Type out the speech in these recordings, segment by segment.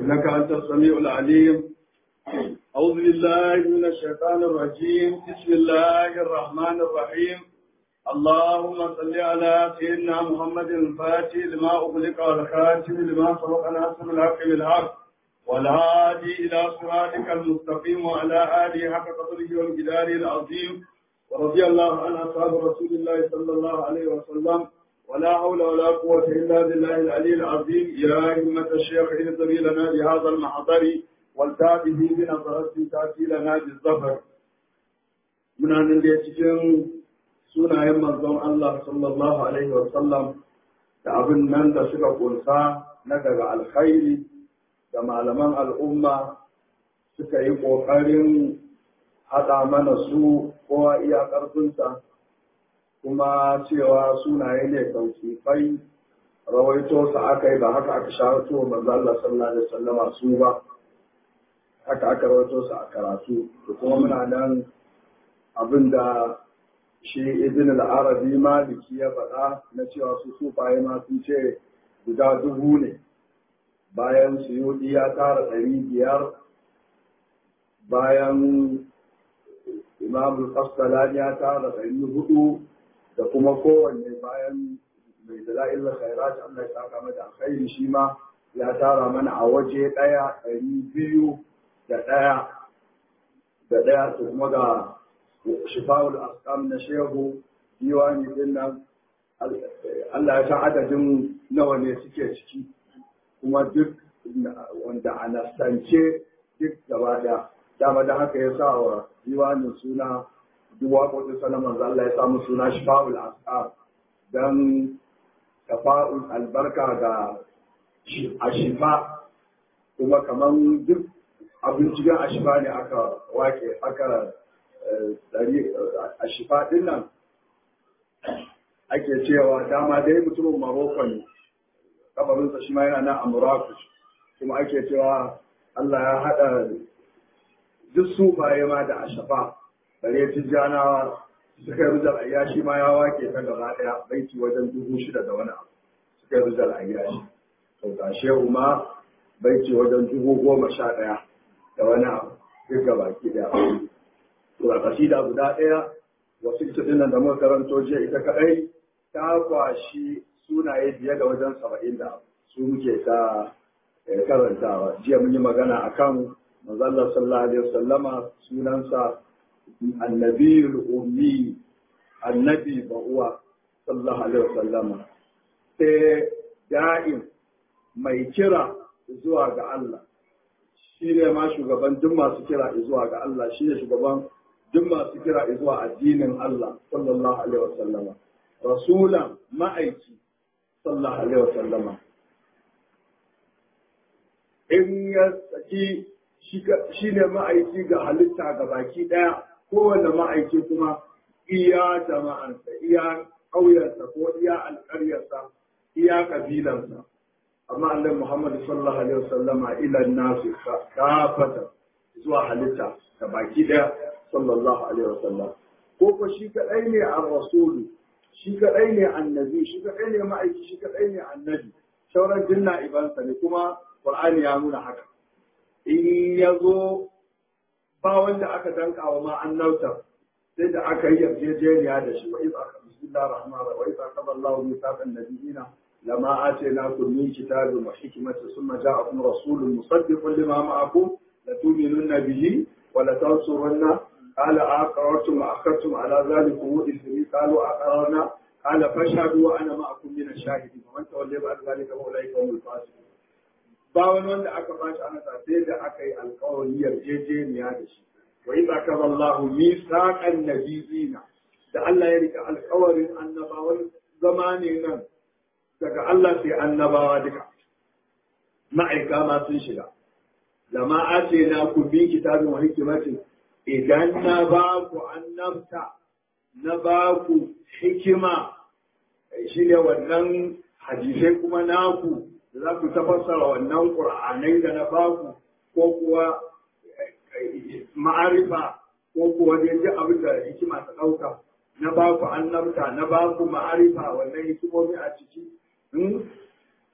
إنك أنت السميع العليم أعوذ بالله من الشيطان الرجيم بسم الله الرحمن الرحيم اللهم صل على سيدنا محمد الفاتح لما أغلق والخاتم لما سبق ناصر الحق بالحق والهادي إلى صراطك المستقيم وعلى آله حق قدره والجدار العظيم ورضي الله عن أصحاب رسول الله صلى الله عليه وسلم ولا حول ولا قوة إلا بالله العلي العظيم يا همة الشيخ اهدري لنا بهذا المحضر والتابه بنظرة تأتي لنا بالظفر من أن cikin sunayen manzon Allah sallallahu alaihi wa sallam da abin nan da suka kunsa na daga alkhairi da malaman al'umma suka yi ƙoƙarin haɗa mana su kowa iya ƙarfinsa kuma cewa sunaye ne tauƙifai rawaito su aka yi ba haka aka sharato manzo Allah sallallahu alaihi wasallama su ba haka aka rawaito su a karatu da kuma muna nan abinda shi ibn al-arabi maliki ya faɗa na cewa su sufaye ma sun ce guda dubu ne bayan suyudi ya tara ɗari biyar bayan imam al ya tara ɗari hudu da kuma kowanne bayan mai dala'il khairat Allah ya saka mata alkhairi shi ma ya tara mana a waje ɗaya ɗari biyu da ɗaya da ɗaya to kuma ga shifa'ul asqam na shehu diwani din nan Allah ya san adadin nawa ne suke ciki kuma duk wanda a nasance duk gaba ɗaya dama da haka ya sa wa diwanin suna duk waƙoƙin salaman Allah ya samu suna shifa'ul asqam don tafa'ul albarka ga ashifa kuma kaman duk abin cikin ashifa ne aka wake aka dari ashifa din nan ake cewa dama dai mutumin Maroko ne kabarinsa shi ma yana nan a Murakush kuma ake cewa Allah ya haɗa duk sufaye ma da ashafa bare tijjanawa suka yi rujal ayyashi ma ya wake ta gaba ɗaya baiti wajen dubu shida da wani abu suka yi rujal ayyashi to ga shehu ma baiti wajen dubu goma sha ɗaya da wani abu duk gaba ki ɗaya to a kasida guda ɗaya wasu ita ɗin da muka karanto jiya ita kaɗai ta kwashi sunaye biye da wajen saba'in da su muke ta karantawa jiya mun yi magana akan manzon sallallahu alaihi wasallama sunansa النبي الأمي النبي بهو صلى الله عليه وسلم دائم mai kira zuwa ga Allah shi ne ma shugaban duk masu kira zuwa ga Allah shi ne shugaban duk masu kira zuwa addinin Allah sallallahu alaihi wasallama rasulan ma'aiki sallallahu alaihi wasallama in ya saki shi ne ma'aiki ga halitta ga baki ɗaya kowane ma'aiki kuma iya jama'ansa iya ƙauyensa ko iya alƙaryarsa iya ƙabilansa amma Allah Muhammad sallallahu alaihi wasallam ila nasu kafata zuwa halitta ga baki ɗaya sallallahu alaihi wasallam ko ko shi kadai ne a rasulu shi kadai ne annabi shi kadai ne ma'aiki shi kadai ne annabi sauran jinna ibansa ne kuma Qur'ani ya nuna haka in ya zo ba wanda aka danka wa ma annauta sai da aka yi yarjejeniya da shi wa iza ka bismillahir rahmanir rahim wa iza qala Allahu mithaqan nabiyina lama atainakum min kitabin wa hikmatin thumma ja'akum rasulun musaddiqun lima ma'akum la tu'minunna bihi wa la tansurunna قال أقررتم وأخذتم على ذلك إثري قالوا أقررنا قال فاشهدوا وأنا معكم من الشاهدين ومن تولي بعد ذلك فأولئك هم الفاسقون ba wani wanda aka bashi ana sai da aka yi alkawari yarjejeniya da shi wa idza kaza Allahu mithaqan nabiyina da Allah ya rika alkawarin annabawan zama ne nan daga Allah sai annabawa duka ma'aika ma sun shiga lama ace na ku bi kitabin wa hikimati idan na ba ku annabta na ba ku hikima shi ne wannan hadisai kuma naku da za ku tafassara wannan ƙur'anai da na baku ko kuwa ma'arifa ko kuwa dai ji abin da hikima ta ɗauka na baku annabta na baku ma'arifa wannan hikimomi a ciki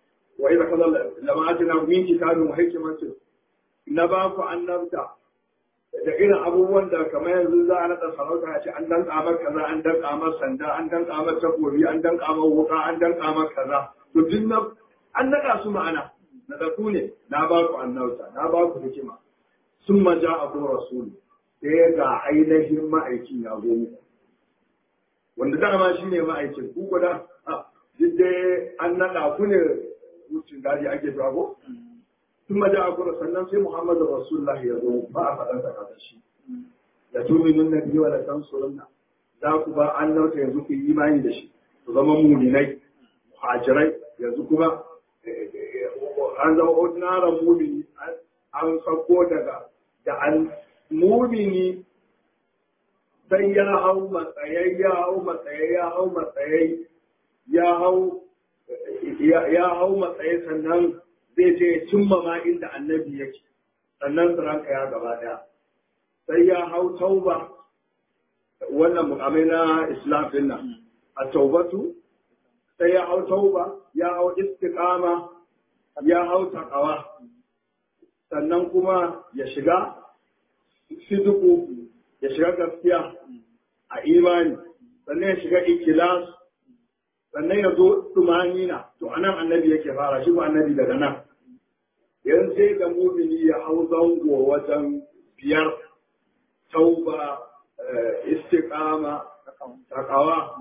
wa idza qala lama atina min kitabin wa hikmatin na ba ku annabta da irin abubuwan da kamar yanzu za a naɗa sarauta a ce an danka mar kaza an danka mar sanda an danka mar takobi an danka mar wuka an danka mar kaza to duk na an naɗa su ma'ana na da ku ne na ba ku annabta na ba ku hikima sun maja a ko rasulu sai ga ainihin ma'aikin ya zo muku wanda dama shi ne ma'aikin ku kuda duk dai an naɗa ku ne wucin daji ake jago ثم جاءكم sannan sai Muhammadu Rasulullah ya zo ba a faɗan sa kaza shi da tuminun nabi wa la tansurunna za ku ba annauta yanzu ku yi imani da shi ku zama muminai muhajirai yanzu kuma an zama ordinary mumini an sako daga da an mumini sai ya hau matsayai ya hau matsayai ya hau matsayai ya hau ya hau matsayai sannan zai je ya cimma ma inda annabi yake sannan ranka ya gaba daya sai ya hau tauba wannan mukamai na islam din nan a taubatu sai ya hau tauba ya hau istiqama ya hau taqawa sannan kuma ya shiga siduku ya shiga gaskiya a imani sannan ya shiga ikilas sannan ya zo tumanina to anan annabi yake fara shi ba annabi daga nan yanzu sai ga mumini ya hau zango wajen biyar tauba istiqama takawa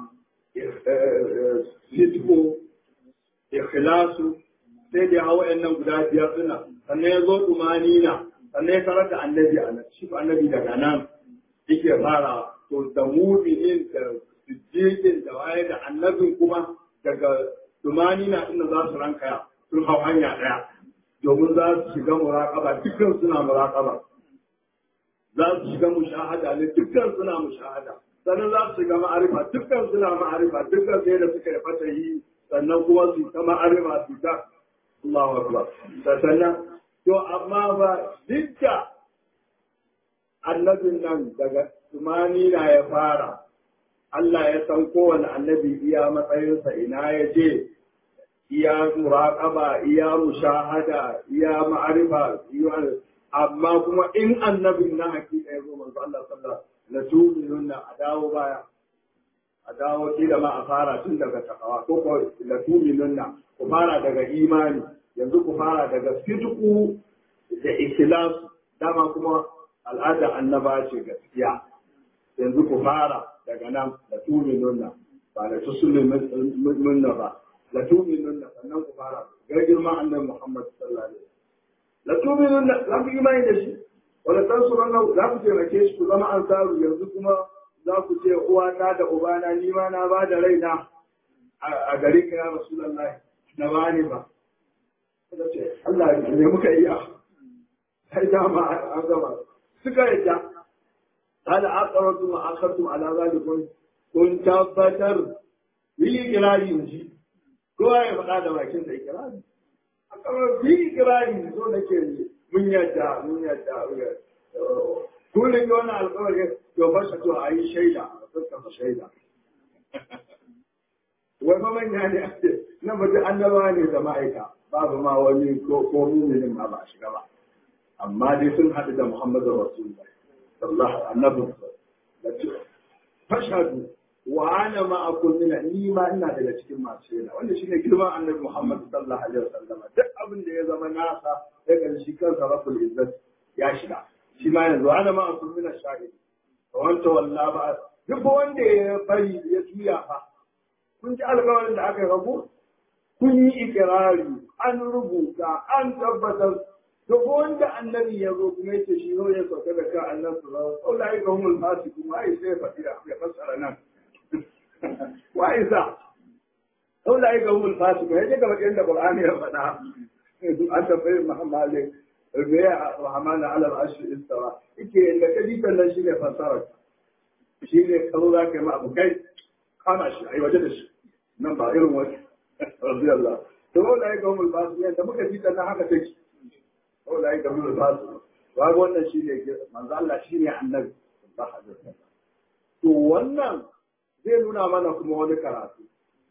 sitko ikhlasu sai da hawa nan guda biyar suna sannan ya zo tumanina sannan ya tarar da annabi a nan shi annabi daga nan yake fara to da muminin da siddiqin da waye da annabin kuma daga tumanina inda za su rankaya sun hau hanya ɗaya domin za su shiga muraƙaba dukkan suna muraƙaba za su shiga mushahada ne dukkan suna mushahada sannan za su shiga ma'arifa dukkan suna ma'arifa dukkan sai da suka yi fatahi sannan kuma su ta ma'arifa su ta Allahu akbar sannan to amma ba duk da annabin nan daga tumani na ya fara Allah ya san kowane annabi iya matsayinsa ina ya je iya muraƙaba iya mushahada iya ma'arifa iya amma kuma in annabin na hakika ya zo manzo Allah sallallahu la tu'minuna a dawo baya a dawo kila ma a fara tun daga takawa ko ko la tu'minuna ku fara daga imani yanzu ku fara daga sidqu da ikhlas dama kuma al'ada annaba ce gaskiya yanzu ku fara daga nan la tu'minuna ba la tusulunna ba la tu'minunna sannan ku fara ga girman annabi Muhammad sallallahu alaihi wasallam la tu'minunna za ku imani da shi wala tansurunna za ku taimake shi ku zama ansaru yanzu kuma za ku ce uwata da ubana ni ma na ba da raina a gari ka ya rasulullahi na bani ba suka ce Allah ne muka iya sai dama an gama suka yadda هل أقررتم وأخذتم على ذلك kun tabbatar yi kirari ji kowa ya faɗa da bakin da ikirari a kamar yi kirari so da ke mun yadda mun yadda kun rike wani alƙawari to ba shi to a yi shaida a fuskar shaida wai fa manya ne a ce nan ba annaba ne da ma'aika babu ma wani ko ko muminin ma ba a shiga ba amma dai sun haɗu da muhammadu rasulullah sallallahu alaihi wasallam fashhadu wa ana ma'akum min ni ma ina daga cikin masu shaida wanda shine girman annabi Muhammad sallallahu alaihi wasallam duk abin da ya zama nasa ya kan shi kansa rabbul izzat ya shiga shi ma yanzu ana ma'akum min ash-shahid wa anta walla ba duk wanda ya bari ya juya fa kun ji alƙawarin da aka rabu kun yi ikirari an rubuta an tabbatar to ko wanda annabi ya zo kuma yace shi zo ya sauka da kan annabi sallallahu alaihi wasallam ulai ka humul fasiqun ai sai faɗi da ya fassara nan wa isa ulai ka humul fasiqun yace ga bakin da qur'ani ya faɗa an tabbai muhammad rubiya rahman ala al-arsh istawa yake da kadi kan shi ne fassara shi ne kazo za ka yi ma abu kai kama shi ai waje da shi nan ba irin wani radiyallahu to ulai ka humul fasiqun da muka ji ta haka take wanda ya gabu da basu ba wannan shi ne manzo Allah shi ne annabi sallallahu alaihi wasallam to wannan zai nuna mana kuma wani karatu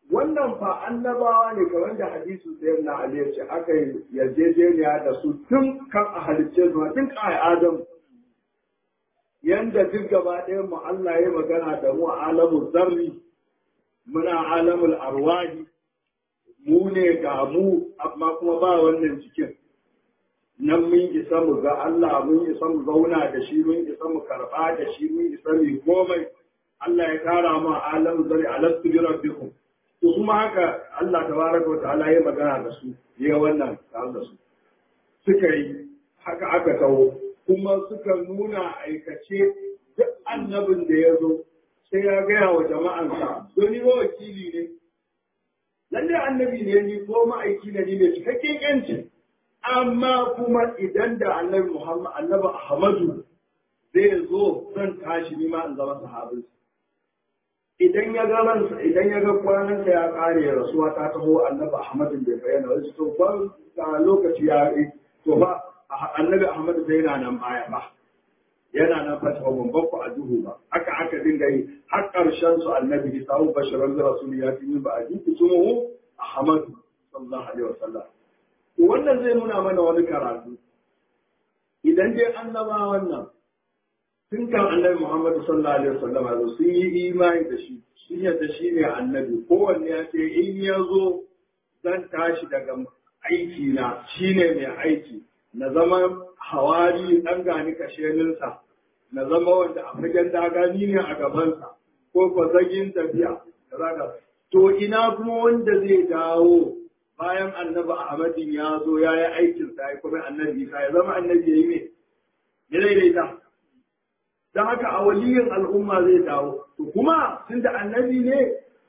wannan fa annabawa ne kamar da hadisu sai na Ali ya ce aka yi yarjejeniya da su tun kan a halicce su tun kan Adam yanda duk gaba ɗayan mu Allah ya magana da mu a alamun zarri muna alamul arwahi mu ne ga mu amma kuma ba wannan cikin nan mun isa mu ga Allah mun isa mu zauna da shi mun isa mu karɓa da shi mun isa mu komai Allah ya kara mu a alamun zarri alastu bi rabbikum to kuma haka Allah tabaraka wa ta'ala ya magana da su ya wannan tare da su suka yi haka aka taho kuma suka nuna aikace duk annabin da ya zo sai ya gaya wa jama'ansa don ni wakili ne lalle annabi ne ni ko ma'aiki ne ni ne cikakken yanci amma kuma idan da annabi Muhammad annabi Ahmadu zai zo zan tashi ni ma in zama sahabinsa idan ya ga ransa idan ya ga kwanansa ya kare rasuwa ta taho annabi Ahmadu bai bayyana wasu to ba lokaci ya to ba annabi Ahmadu bai yana nan baya ba yana nan fata ba ban ku a duhu ba haka aka dinga yi har karshen su annabi Isa hu basharan da rasul ya fi min ba a jiki sumuhu Ahmadu sallallahu alaihi wasallam to wannan zai nuna mana wani karatu idan dai annaba wannan tun kan annabi Muhammad sallallahu alaihi wasallam ya sun yi imani da shi sun yadda shi ne annabi kowanne ya ce in ya zo zan tashi daga aiki na shi ne mai aiki na zama hawari ɗan gani kasheninsa na zama wanda a fagen dagani ne a gabansa ko ko zagin tafiya da to ina kuma wanda zai dawo bayan annabi Ahmadin ya zo ya yi aikinsa ya kuma annabi Isa ya zama annabi ya yi ne ya daidaita don haka a waliyin al'umma zai dawo to kuma tun da annabi ne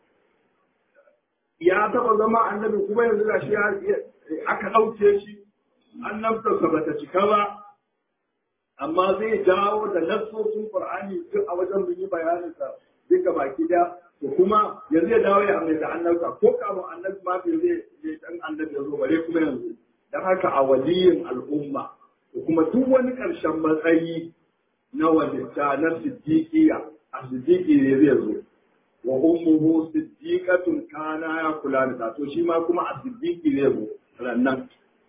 ya taba zama annabi kuma yanzu ga shi aka ɗauke shi annabtarsa ba ta cika ba amma zai dawo da nassosin qur'ani duk a wajen mun yi bayanin sa duka baki da to kuma yanzu ya dawo ya amince annabta ko kamun annabi ma bai zai zai dan annabi ya zo bare kuma yanzu dan haka a waliyin al'umma da kuma duk wani ƙarshen matsayi na walitta na siddiqiya a siddiqi ne zai zo wa ummuhu siddiqatun kana ya kula da to shi ma kuma a siddiqi ne zo rannan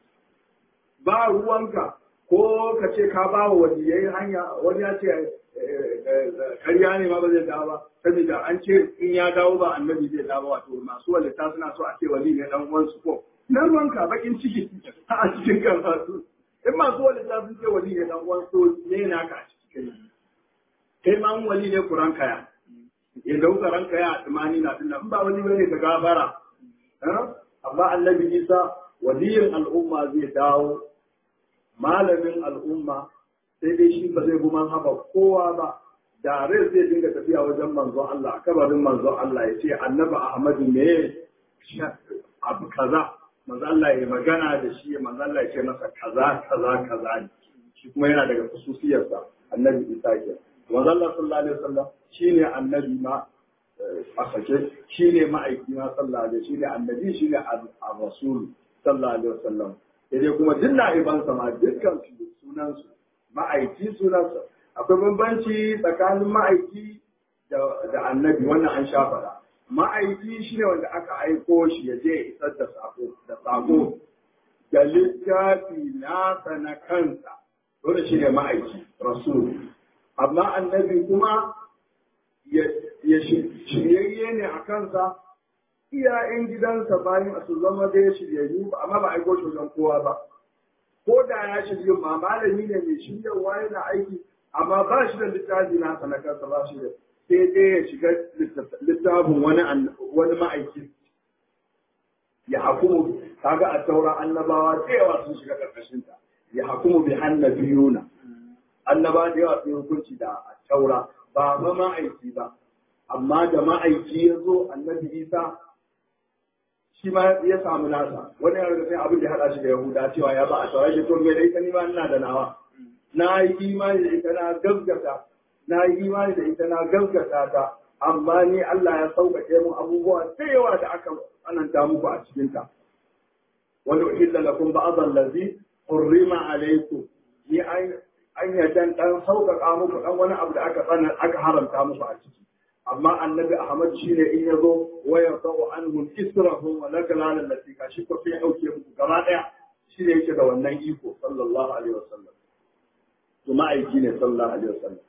ba ruwanka ko ka ce ka ba wa waliyai hanya wani ya ce karya ne ma ba zai dawo ba saboda an ce in ya dawo ba annabi zai dawo wato masu walita suna so a ce wali ne dan uwansu ko na ruwanka bakin ciki a cikin karatu in masu walita sun ce wali ne dan uwansu ne naka a cikin kai ma mun wali ne kuran kaya ya dauka ranka ya tumani na dinnan in ba wali bane ka gabara amma annabi Isa waliyin al'umma zai dawo malamin al'umma sai dai shi ba zai bi haba kowa ba da rai zai dinga tafiya wajen manzon Allah kabarin manzon Allah ya ce annabi Ahmadu ne abu kaza manzon Allah ya magana da shi manzon Allah ya ce masa kaza kaza kaza ne shi kuma yana daga khususiyarsa annabi Isa ke manzon Allah sallallahu alaihi wasallam shine annabi ma a sake shine ma'aiki ma sallallahu alaihi shine annabi shine ar-rasul sallallahu alaihi wasallam sai kuma duk na'ibansa ma dukkan su sunansu ma'aiki sunansa akwai bambanci tsakanin ma'aiki da annabi wannan an sha faɗa ma'aiki shine wanda aka aiko shi ya je isar da sako da sako da littafi nasa na kansa dole shine ma'aiki rasul amma annabi kuma ya shiryayye ne a kansa iyayen gidansa bayan su zama da ya shiryayyu ba amma ba a aiko shi wajen kowa ba ko da ya shirya ma malami ne mai shiryarwa yana aiki amma ba shi da littafi na na kansa ba shi da sai dai ya shiga littafin wani wani ma'aiki ya hakumu kaga a taura annabawa da yawa sun shiga karkashin ta ya hakumu bi annabiyuna annaba da yawa sun hukunci da taura ba ma ma'aiki ba amma da ma'aiki ya zo annabi isa shi ma ya samu nasa wani ya riga sai abin da ya hada shi da yahuda cewa ya ba a taura shi to me da ita ni ma ina da nawa na yi imani da ita na gaskata na yi imani da ita na gaskata ta amma ni Allah ya sauƙaƙe mu abubuwa da yawa da aka tsananta muku a cikin ta wani uhilla lakum ba'd allazi hurrima alaykum ni an an yadan dan sauƙaƙa muku dan wani abu da aka tsana aka haramta muku a ciki amma annabi ahmad shine in yazo wa yaqau anhum israhum wa lakala allati ka shi ko sai dauke muku gaba daya shi ne yake da wannan iko sallallahu alaihi wasallam to ma'aiki ne sallallahu alaihi wasallam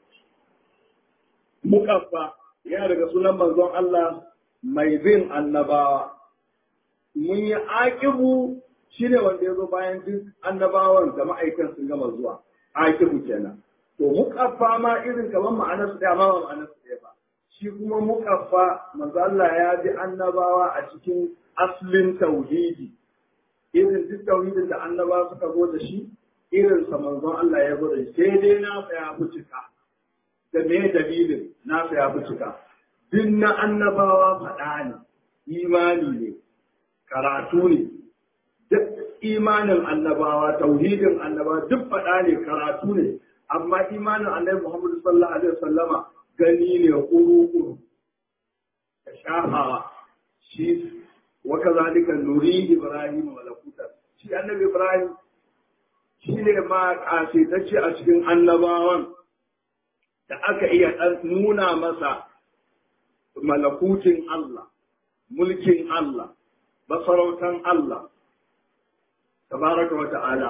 mukaffa yana daga sunan manzon Allah mai bin annabawa mun yi aƙibu shi ne wanda ya zo bayan duk annabawan da ma'aikan sun gama zuwa aƙibu kenan to mukaffa ma irin kamar ma'anar su ɗaya ma ba ma'anar su ɗaya ba shi kuma mukaffa manzo Allah ya bi annabawa a cikin aslin tauhidi irin duk tauhidin da annabawa suka zo da shi irin sa manzon Allah ya zo da shi sai dai na ya fi cika da me dalilin na ya fi cika duk na annabawa faɗa ne imani ne karatu ne duk imanin annabawa tauhidin annabawa duk faɗa ne karatu ne amma imanin annabi Muhammadu sallallahu alaihi wasallama gani ne kuru-kuru da shafawa shi wa kazalika nuri ibrahim malakuta shi annabi ibrahim shi ne ma kasaitacce a cikin annabawan da aka iya nuna masa malakutin Allah mulkin Allah masarautan Allah tabaraka wa ta'ala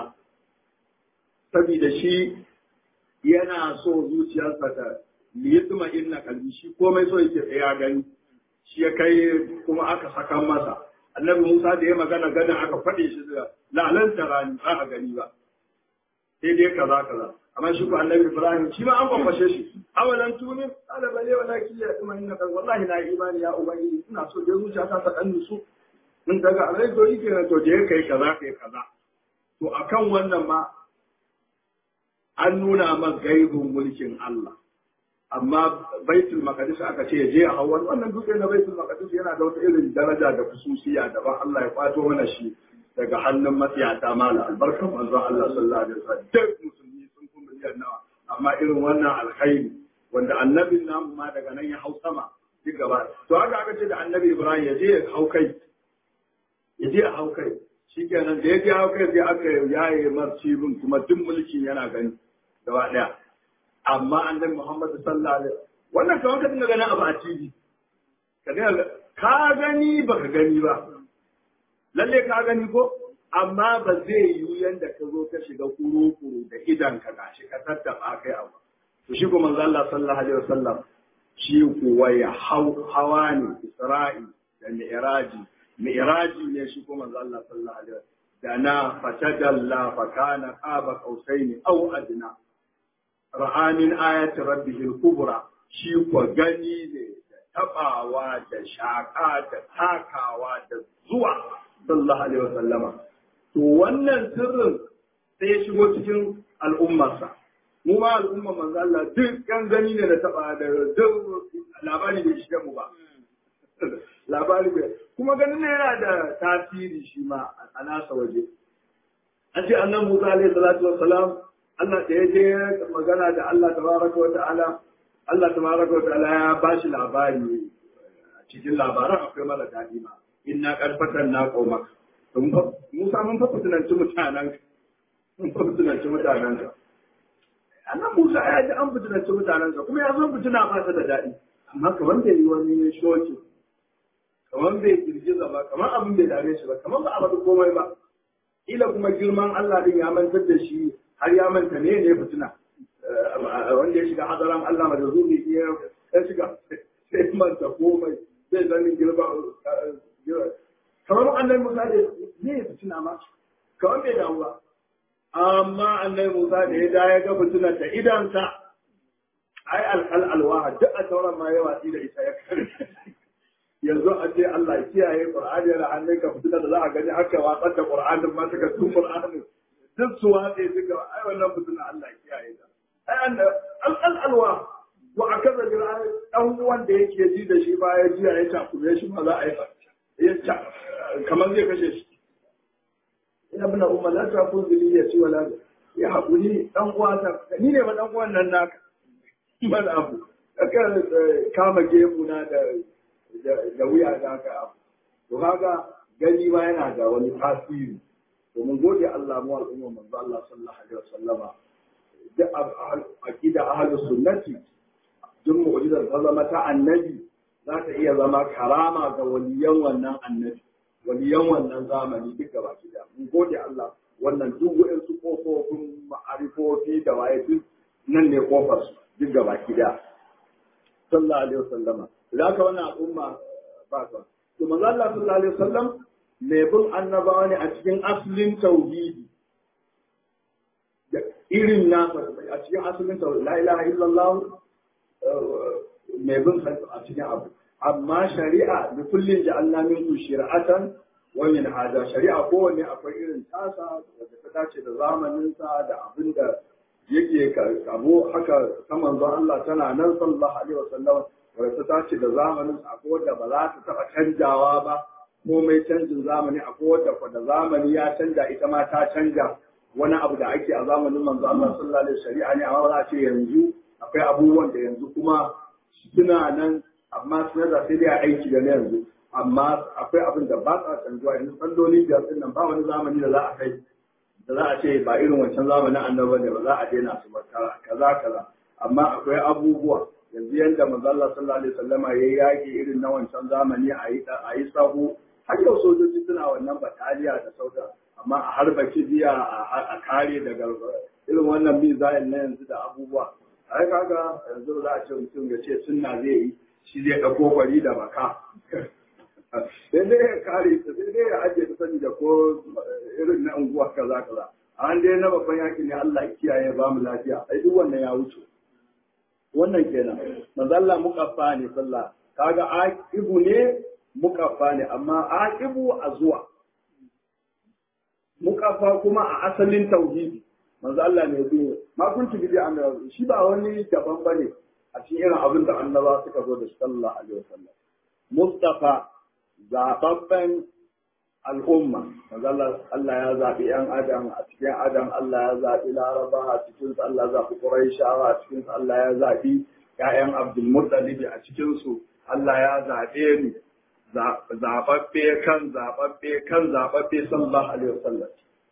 saboda shi yana so zuciyarsa ta liyatuma inna kalbi shi komai so yake tsaya gani shi ya kai kuma aka saka masa annabi Musa da ya magana ganin aka faɗe shi da lalan tarani ba a gani ba sai dai kaza kaza amma shi ko annabi Ibrahim shi ma an kwafashe shi awalan tunin ala bale wala ki ya kuma inna kan wallahi na imani ya ubangiji ina so da zuciya ta dan nusu in daga alai to yake na to je kai kaza kai kaza to akan wannan ma an nuna man gaibun mulkin Allah amma baitul maqdis aka ce je a hawan wannan dutse na baitul maqdis yana da wata irin daraja da kususiya daban Allah ya kwato mana shi daga hannun matsiyata mala albarkan manzon Allah sallallahu alaihi wasallam duk musulmi sun kuma miliyan nawa amma irin wannan alkhairi wanda annabin namu ma daga nan ya hau sama duk gaba to haka aka ce da annabi Ibrahim ya je ya hau kai ya je ya hau kai shikenan da ya je hau kai sai aka yaye marcibin kuma duk mulkin yana gani gaba daya amma annabi Muhammad sallallahu alaihi wannan kawai ka dinga ganin abu a TV ka dinga ka gani baka gani ba lalle ka gani ko amma ba zai yi yanda ka zo ka shiga kuru-kuru da idan ka gashi ka tattaba kai abu to shi kuma manzo Allah sallallahu alaihi wasallam shi kuwa ya hau hawa ne Isra'i da Mi'raji Mi'raji ne shi kuma manzo Allah sallallahu alaihi wasallam da na fatadalla fa kana qaba qausaini aw adna ra'a min ayati rabbihil kubra shi ko gani ne da tabawa da shaka da takawa da zuwa sallallahu alaihi wasallama to wannan sirrin sai ya shigo cikin al'ummarsa mu ma al'ummar manzo Allah duk kan gani ne da taba da duk labari bai shiga mu ba labari bai kuma ganin ne yana da tasiri shi ma a nasa waje an ce annabi Musa alaihi salatu wassalam Allah da ya je magana da Allah tabaraka wa ta'ala Allah tabaraka wa ta'ala ya bashi labari a cikin labaran akwai mara daɗi ma inna karfatan na koma Musa mun fa fitinanci mutanen mun fa fitinanci mutanen ka annan Musa ya ji an fitinanci mutanen ka kuma ya zo fitina ba ta da daɗi amma kamar bai yi wani shoki kamar bai girgiza ba kamar abin bai dame shi ba kamar ba a faɗi komai ba ila kuma girman Allah din ya mantar da shi har ya manta ne ne fitina wanda ya shiga hadaran Allah ma da zumi ya shiga sai manta komai zai zanin girma kamar annabi Musa da ne ya fitina ma kamar bai damu ba amma annabi Musa da ya da ya ga fitina ta idansa ai alkal alwaha duk a sauran ma ya watsi da ita ya kare yanzu a ce Allah ya kiyaye Qur'ani yana hannun ka fitina da za a gani aka watsar da Qur'anin ma suka tun Qur'anin duk su watse suka ai wannan fitina Allah ya kiyaye ta ai an alkal alwa wa akaza bi dan uwan da yake ji da shi ba ya ji ya takure shi ma za a yi ya kamar zai kashe shi ina bina umma la ta kun zili ya ci wala ya haƙuri dan uwa ta ni ne ba dan uwan nan naka ban abu aka kama gemu na da da wuya da haka abu to kaga gani ma yana da wani tasiri domin gode Allah mu al'umma manzo Allah sallallahu alaihi wasallama da aqida ahlus sunnati duk mu'jizar ta zama ta annabi za ta iya zama karama ga waliyan wannan annabi waliyan wannan zamani duk gaba ki da mun gode Allah wannan duk waɗansu kofofin ma'arifofi da waye duk nan ne kofar su duk gaba ki da sallallahu alaihi wasallama da ka wannan al'umma ba ta to manzo Allah sallallahu alaihi wasallam mai bin annabawa ne a cikin asalin tauhidi da irin nasa a cikin asalin tauhidi la ilaha illallah mai bin a cikin abu amma shari'a da kullum ja'alna minkum shir'atan wa min hada shari'a kowanne akwai irin tasa da ta dace da zamaninsa da abin da yake kabo haka ta manzon Allah tana nan sallallahu alaihi wasallam wanda ta dace da zamaninsa akwai wanda ba za ta taba canjawa ba komai canjin zamani akwai wadda kwa da zamani ya canja ita ma ta canja wani abu da ake a zamanin manzo Allah sallallahu alaihi shari'a ne amma za a ce yanzu akwai abubuwan da yanzu kuma suna nan amma suna da sai dai a aiki da na yanzu amma akwai abin da ba sa canjuwa yanzu salloli biyar din nan ba wani zamani da za a kai da za a ce ba irin wancan zamanin annabi ne ba za a daina su ba kaza kaza amma akwai abubuwa yanzu yanda manzo Allah sallallahu alaihi wasallama yayi yaki irin na wancan zamani a yi a yi sahu har yau sojoji suna wannan bataliya da sauta amma a harba kibiya a kare daga irin wannan mizayin na yanzu da abubuwa ai kaga yanzu za a ce mutum ya ce sunna zai yi shi zai ɗauko kwari da baka sai dai ya kare ta sai dai ya ajiye ta sani da ko irin na unguwa kaza kaza an dai na babban yaki ne Allah ya kiyaye ba mu lafiya ai duk wannan ya wuce wannan kenan manzo Allah mukaffa ne sallah kaga aqibu ne mukaffa ne amma aqibu a zuwa mukaffa kuma a asalin tauhidi manzo Allah ne bi ma kunti bi annabi shi ba wani daban bane a cikin irin abin da annaba suka zo da sallallahu alaihi wasallam mustafa zababben al'umma manzo Allah ya zabi yan adam a cikin adam Allah ya zabi laraba a cikin su Allah ya zabi quraishawa a cikin su Allah ya zabi ƴaƴan abdul muttalib a cikin su Allah ya zabe ni zababbe kan zababbe kan zababbe sallallahu alaihi wasallam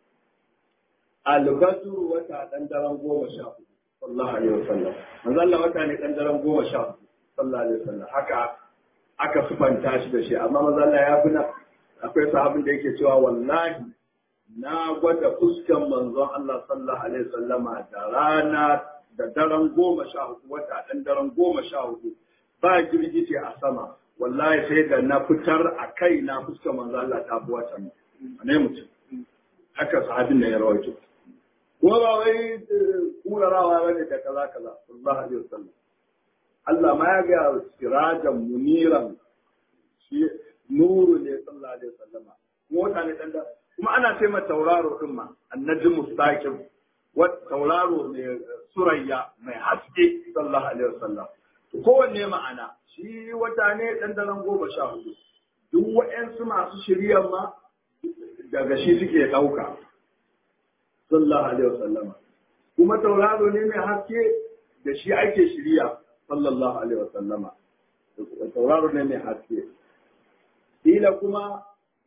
albadru wata dan daren goma sha hudu sallallahu alaihi wasallam manzo Allah wata ne dan daren goma sha hudu sallallahu alaihi wasallam haka aka sufanta shi da shi amma manzo Allah ya buna akwai sahabin da yake cewa wallahi na gwada fuskan manzon Allah sallallahu alaihi wasallama da rana da daren goma sha hudu wata dan daren goma sha hudu ba girgije a sama wallahi sai da na fitar a kai na fuskan manzo Allah ta bi wata ne mutum haka sahabin da ya rawaito kuma ba wai kurarawa ba ne da kaza kaza sallallahu alaihi wasallam Allah ma ya ga sirajan muniran shi nuru ne sallallahu alaihi wasallam kuma wata ne dan kuma ana ce ma tauraro din ma annabi mustaqim wa tauraro mai surayya mai haske sallallahu alaihi wasallam kowanne ma'ana shi wata ne dan daren goma sha hudu duk wa'yansu masu shiryan ma daga shi suke ɗauka sallallahu alaihi wasallam kuma tauraro ne mai haske da shi ake shirya sallallahu alaihi wasallama tauraro ne mai haske ila kuma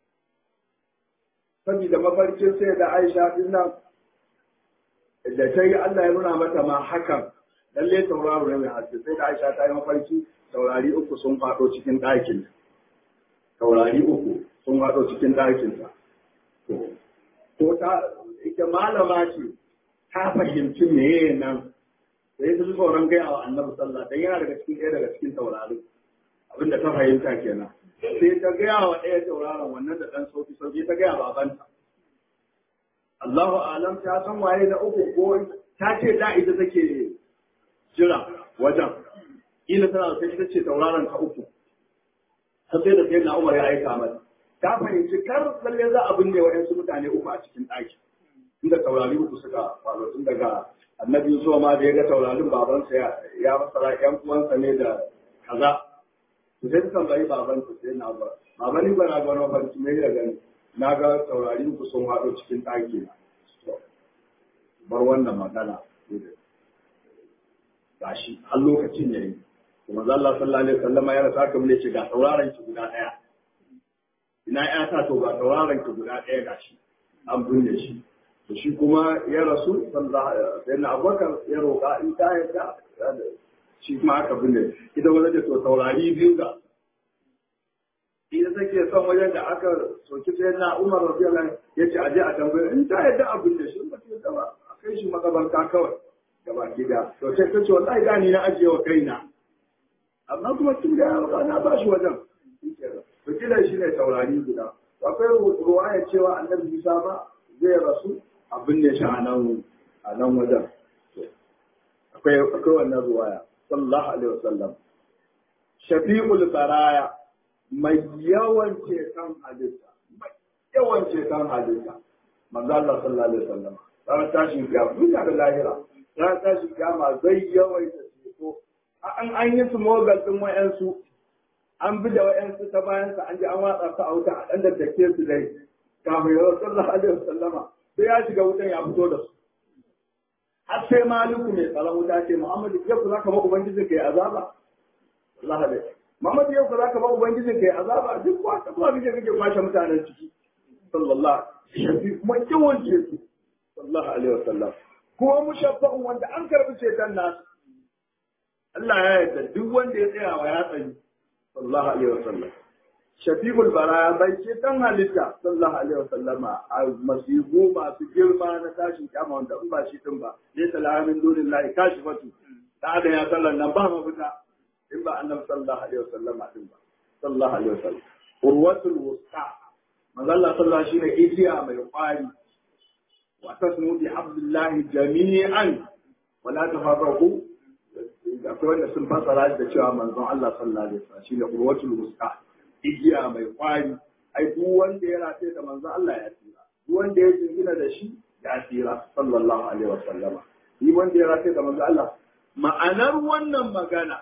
saboda mafarkin sai da Aisha din nan da ta yi Allah ya nuna mata ma hakan lalle tauraro ne mai haske sai da Aisha ta yi mafarki taurari uku sun faɗo cikin ɗakin taurari uku sun faɗo cikin ɗakinta ko ta ita malama ce ta fahimci meye nan sai ta ji tsoron gaya wa annabi sallah dan yana daga cikin ɗaya daga cikin taurarin abinda ta fahimta kenan sai ta gaya wa ɗaya tauraron wannan da ɗan sauki sauki ta gaya babanta Allahu alam ta san waye na uku ko ta ce da ita take jira wajen ila tana sai ita ce tauraron ta uku har sai da sai na Umar ya aika mata ta fahimci kar lalle za a binne waɗansu mutane uku a cikin ɗaki inda taurari uku suka faru tun daga annabi Yusuf ma da ya ga taurarin babansa ya ya masara ƴan uwansa ne da kaza to sai suka bari babansa sai na ba baba ni ba na ga wani farki mai da gani na ga taurari uku sun haɗo cikin ɗaki na bar wannan magana gashi har lokacin yayi kuma Allah sallallahu alaihi wasallam ya rasa ka mun ce ga tauraron ki guda ɗaya ina ya ta to ga tauraron ki guda ɗaya gashi an binne shi to shi kuma ya rasu sallallahu sai na abubakar ya roƙa in ta yarda shi kuma aka binne ita wani da to taurari biyu ga ita take son wajen da aka soki sai na Umar radiyallahu ya ce aje a tambaye in ta yadda abin da shi ba ta yadda ba a kai shi makabarta kawai gaba gida to sai ta ce wallahi da ni na ajiye wa kaina amma kuma tun da ya na ba shi wajen to kila shi ne taurari guda akwai ruwaya cewa annabi Isa ba zai rasu abin ne shi a nan a nan wajen akwai akwai wannan ruwaya sallallahu alaihi wasallam shafi'ul baraya mai yawan ceton halitta mai yawan ceton halitta manzo Allah sallallahu alaihi wasallam ran tashin kiyama duniya da lahira ran tashin kiyama zai yawaita ceto an an yi su mogal din wayansu an bi da wayansu ta bayan sa an ji an watsa su a wuta a dan daddake su dai kafin ya sallallahu alaihi wasallama sai ya shiga wutan ya fito da su har sai maliku mai tsaron wuta ce muhammadu yau ku zaka ba ubangijin kai azaba Allah da muhammadu yau ku zaka ba ubangijin kai azaba duk kwa ta kuma kike kake kwashe mutanen ciki sallallahu alaihi kuma yawan ceto sallallahu alaihi wasallam kuma mushaffa'un wanda an karbi ceton nasu Allah ya yarda duk wanda ya tsaya wa ya tsayi sallallahu alaihi wasallam shafiqul baraya bai ce dan halitta sallallahu alaihi wasallama a masihu masu girma na tashin kyama wanda in ba shi din ba ne salamin dunin lahi kashi fatu da da ya sallan nan ba mafita in ba annabi sallallahu alaihi wasallama din ba sallallahu alaihi wasallam urwatul wusta manzalla sallallahu shine igiya mai kwari wa tasmu bi hablillahi jami'an wala tafarraqu akwai wanda sun fassara da cewa manzon Allah sallallahu alaihi wasallam shine urwatul wusta igiya mai kwari ai duk wanda ya rataye da manzo Allah ya tsira duk wanda ya jingina da shi ya tsira sallallahu alaihi wa sallama duk wanda ya rataye da manzo Allah ma'anar wannan magana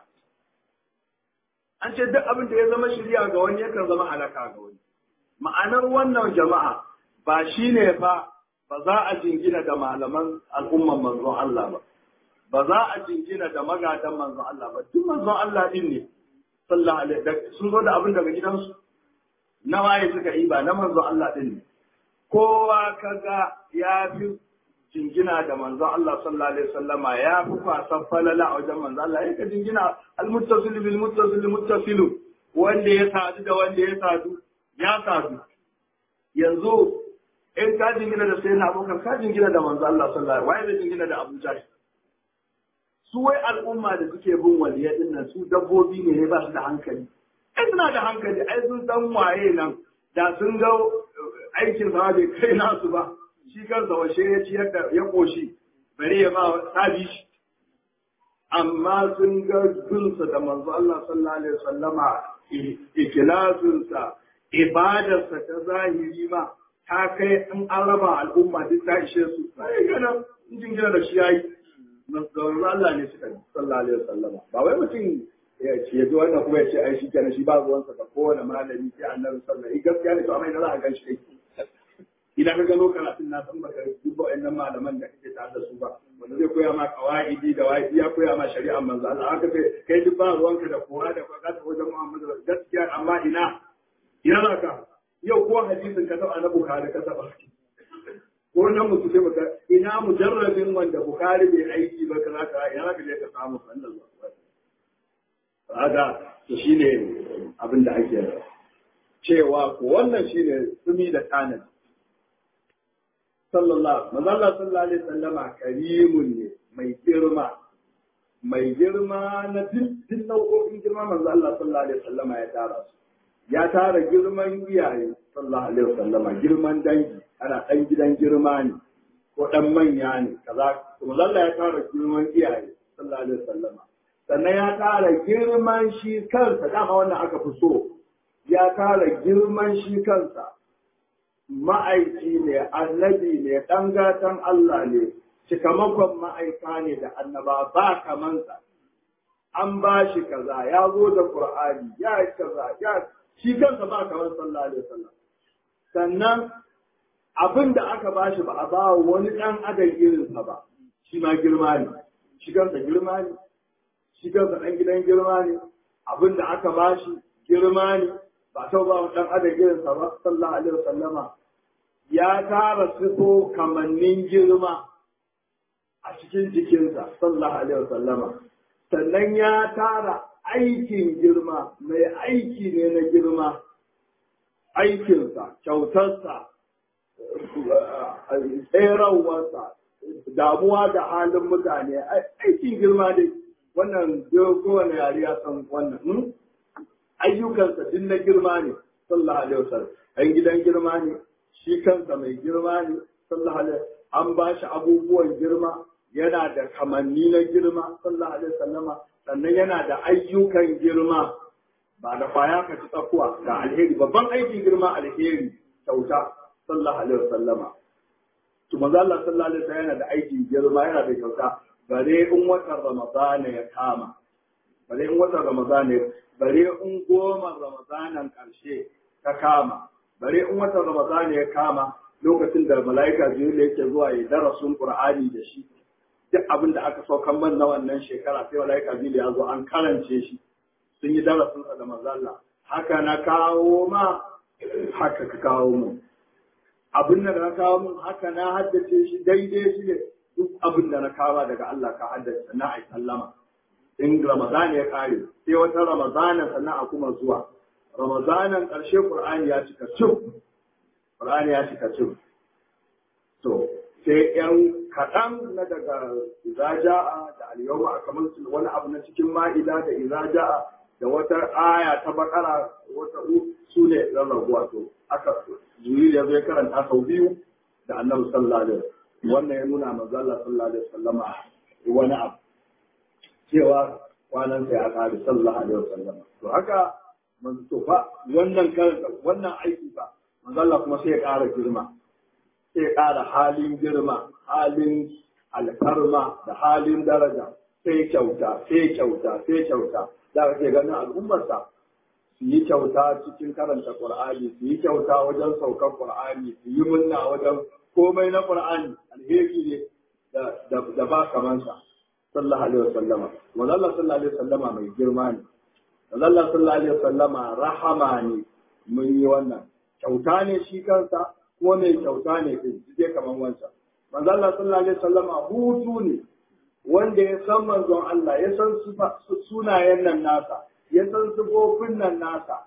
an ce duk abin da ya zama shirya ga wani yakan zama halaka ga wani ma'anar wannan jama'a ba shine ba ba za a jingina da malaman al'umman manzon Allah ba ba za a jingina da magadan manzon Allah ba duk manzon Allah din ne sallallahu alaihi sun zo da abin daga gidansu na waye suka yi ba na manzon Allah din ne kowa kaga ya fi jingina da manzon Allah sallallahu alaihi wasallama ya fi kwasan falala a wajen manzon Allah yake jingina almuttasil bil muttasil muttasil wanda ya sadu da wanda ya sadu ya sadu yanzu in ka jingina da sayyidina Abubakar ka jingina da manzon Allah sallallahu alaihi wasallam waye zai jingina da Abu Jahl su wai al'umma da suke bin waliya din nan su dabbobi ne ne ba su da hankali ai suna da hankali ai sun san waye nan da sun ga aikin sa bai kai nasu ba shi kansa washe ya ciyar da ya koshi bare ya ba sabi shi amma sun ga gunsa da manzo Allah sallallahu alaihi wasallama ikilasunsa ibadarsa ta zahiri ma ta kai in an raba al'umma duk ta ishe su sai gana in jingina da shi yayi manzon Allah ne suka sallallahu alaihi wasallama ba wai mutum ya ce ya zo wannan kuma ya ce ai shi kenan shi ba ruwansa da kowane malami sai annabi sallallahu alaihi gaskiya ne to amma ina za a gan shi kai idan ka gano karatun na san baka duba wayannan malaman da kake tare da su ba wanda zai koya ma qawaidi da waidi ya koya ma shari'a manzo Allah haka sai kai duk ba ruwanka da kowa da kwaka ta wajen Muhammadu gaskiya amma ina ina za ka yau ko hadisin ka taba na Bukhari ka taba ko nan mutu sai baka ina mujarrabin wanda Bukhari bai aiki ba kaza ka ina ka je ka samu sannan haka to shine abin da ake cewa ko wannan shine sumi da tanadi sallallahu manzala sallallahu alaihi sallama karimun ne mai girma mai girma na duk nau'o'in girma manzo Allah sallallahu alaihi sallama ya tara su ya tara girman iyaye sallallahu alaihi sallama girman dangi ana dan gidan girma ne ko dan manya ne kaza manzo Allah ya tara girman iyaye sallallahu alaihi sallama sannan ya tara girman shi kansa dama wannan aka fi so ya tara girman shi kansa ma'aiki ne, annabi ne, ɗan gatan Allah ne, cikamakon ma'aika ne da annaba ba kamansa. An ba shi kaza, ya zo da Ƙur'ani, ya yi kaza, ya shi kansa ba kamar sallallahu alaihi wasallam. Sannan abin da aka ba shi ba a ba wani ɗan adam irinsa ba, shi ma girma ne, shi kansa girma ne, shi kansa ɗan gidan girma ne, abin da aka ba shi girma ne, ba ta ba ɗan adam irinsa ba, sallallahu alaihi wasallama. ya tara sifo kamannin girma a cikin jikinsa sallallahu alaihi wasallama sannan ya tara aikin girma mai aiki ne na girma aikinsa kyautarsa tserawarsa damuwa da halin mutane aikin girma dai wannan kowane yare ya san wannan ayyukansa din na girma ne sallallahu alaihi wasallam ɗan gidan girma ne shi kansa mai girma ne sallallahu alaihi an ba shi abubuwan girma yana da kamanni na girma sallallahu alaihi wasallama sannan yana da ayyukan girma ba da kwaya ka ci tsakuwa da alheri babban aikin girma alheri kyauta sallallahu alaihi wasallama to manzo Allah sallallahu alaihi wasallam yana da aikin girma yana da kyauta bare in watan ramadana ya kama bare in watan ramadana bare in goma ramadanan karshe ta kama bare in watan ramadana ya kama lokacin da mala'ika jibril yake zuwa ya darasin qur'ani da shi duk abin da aka saukan man na wannan shekara sai mala'ika jibril ya zo an karance shi sun yi darasin sa da manzo Allah haka na kawo ma haka ka kawo mu abin da na kawo mun haka na haddace shi daidai shi ne duk abin da na kawo daga Allah ka haddace na ai sallama in Ramadan ya kare sai wata Ramadanan sannan a kuma zuwa Ramadanan ƙarshe Qur'ani ya cika cin Qur'ani ya cika cin to sai yan kaɗan na daga izaja'a da al-yawma akamaltu wani abu na cikin ma'ida da izaja'a da wata aya ta bakara wata su ne rarrabuwa to aka jibril ya zo ya karanta sau biyu da annabi sallallahu alaihi wasallam wannan ya nuna manzo Allah sallallahu alaihi wasallama wani abu cewa kwanan sai a kare sallallahu alaihi wasallam to haka manzo to fa wannan wannan aiki fa manzo Allah kuma sai ya ƙara girma sai ya ƙara halin girma halin alfarma da halin daraja sai kyauta sai kyauta sai kyauta da kake ganin al'ummarsa su yi kyauta cikin karanta Qur'ani su yi kyauta wajen saukar Qur'ani su yi munna wajen komai na Qur'ani alheri ne da ba kamansa sallallahu alaihi wasallama manzo Allah sallallahu alaihi wasallama mai girma ne manzo Allah sallallahu alaihi wasallama rahama ne mun yi wannan kyauta ne shi kansa ko mai kyauta ne din je kaman wansa manzo Allah sallallahu alaihi wasallama hutu ne wanda ya san manzon Allah ya san sunayen nan nasa ya san sifofin nan nasa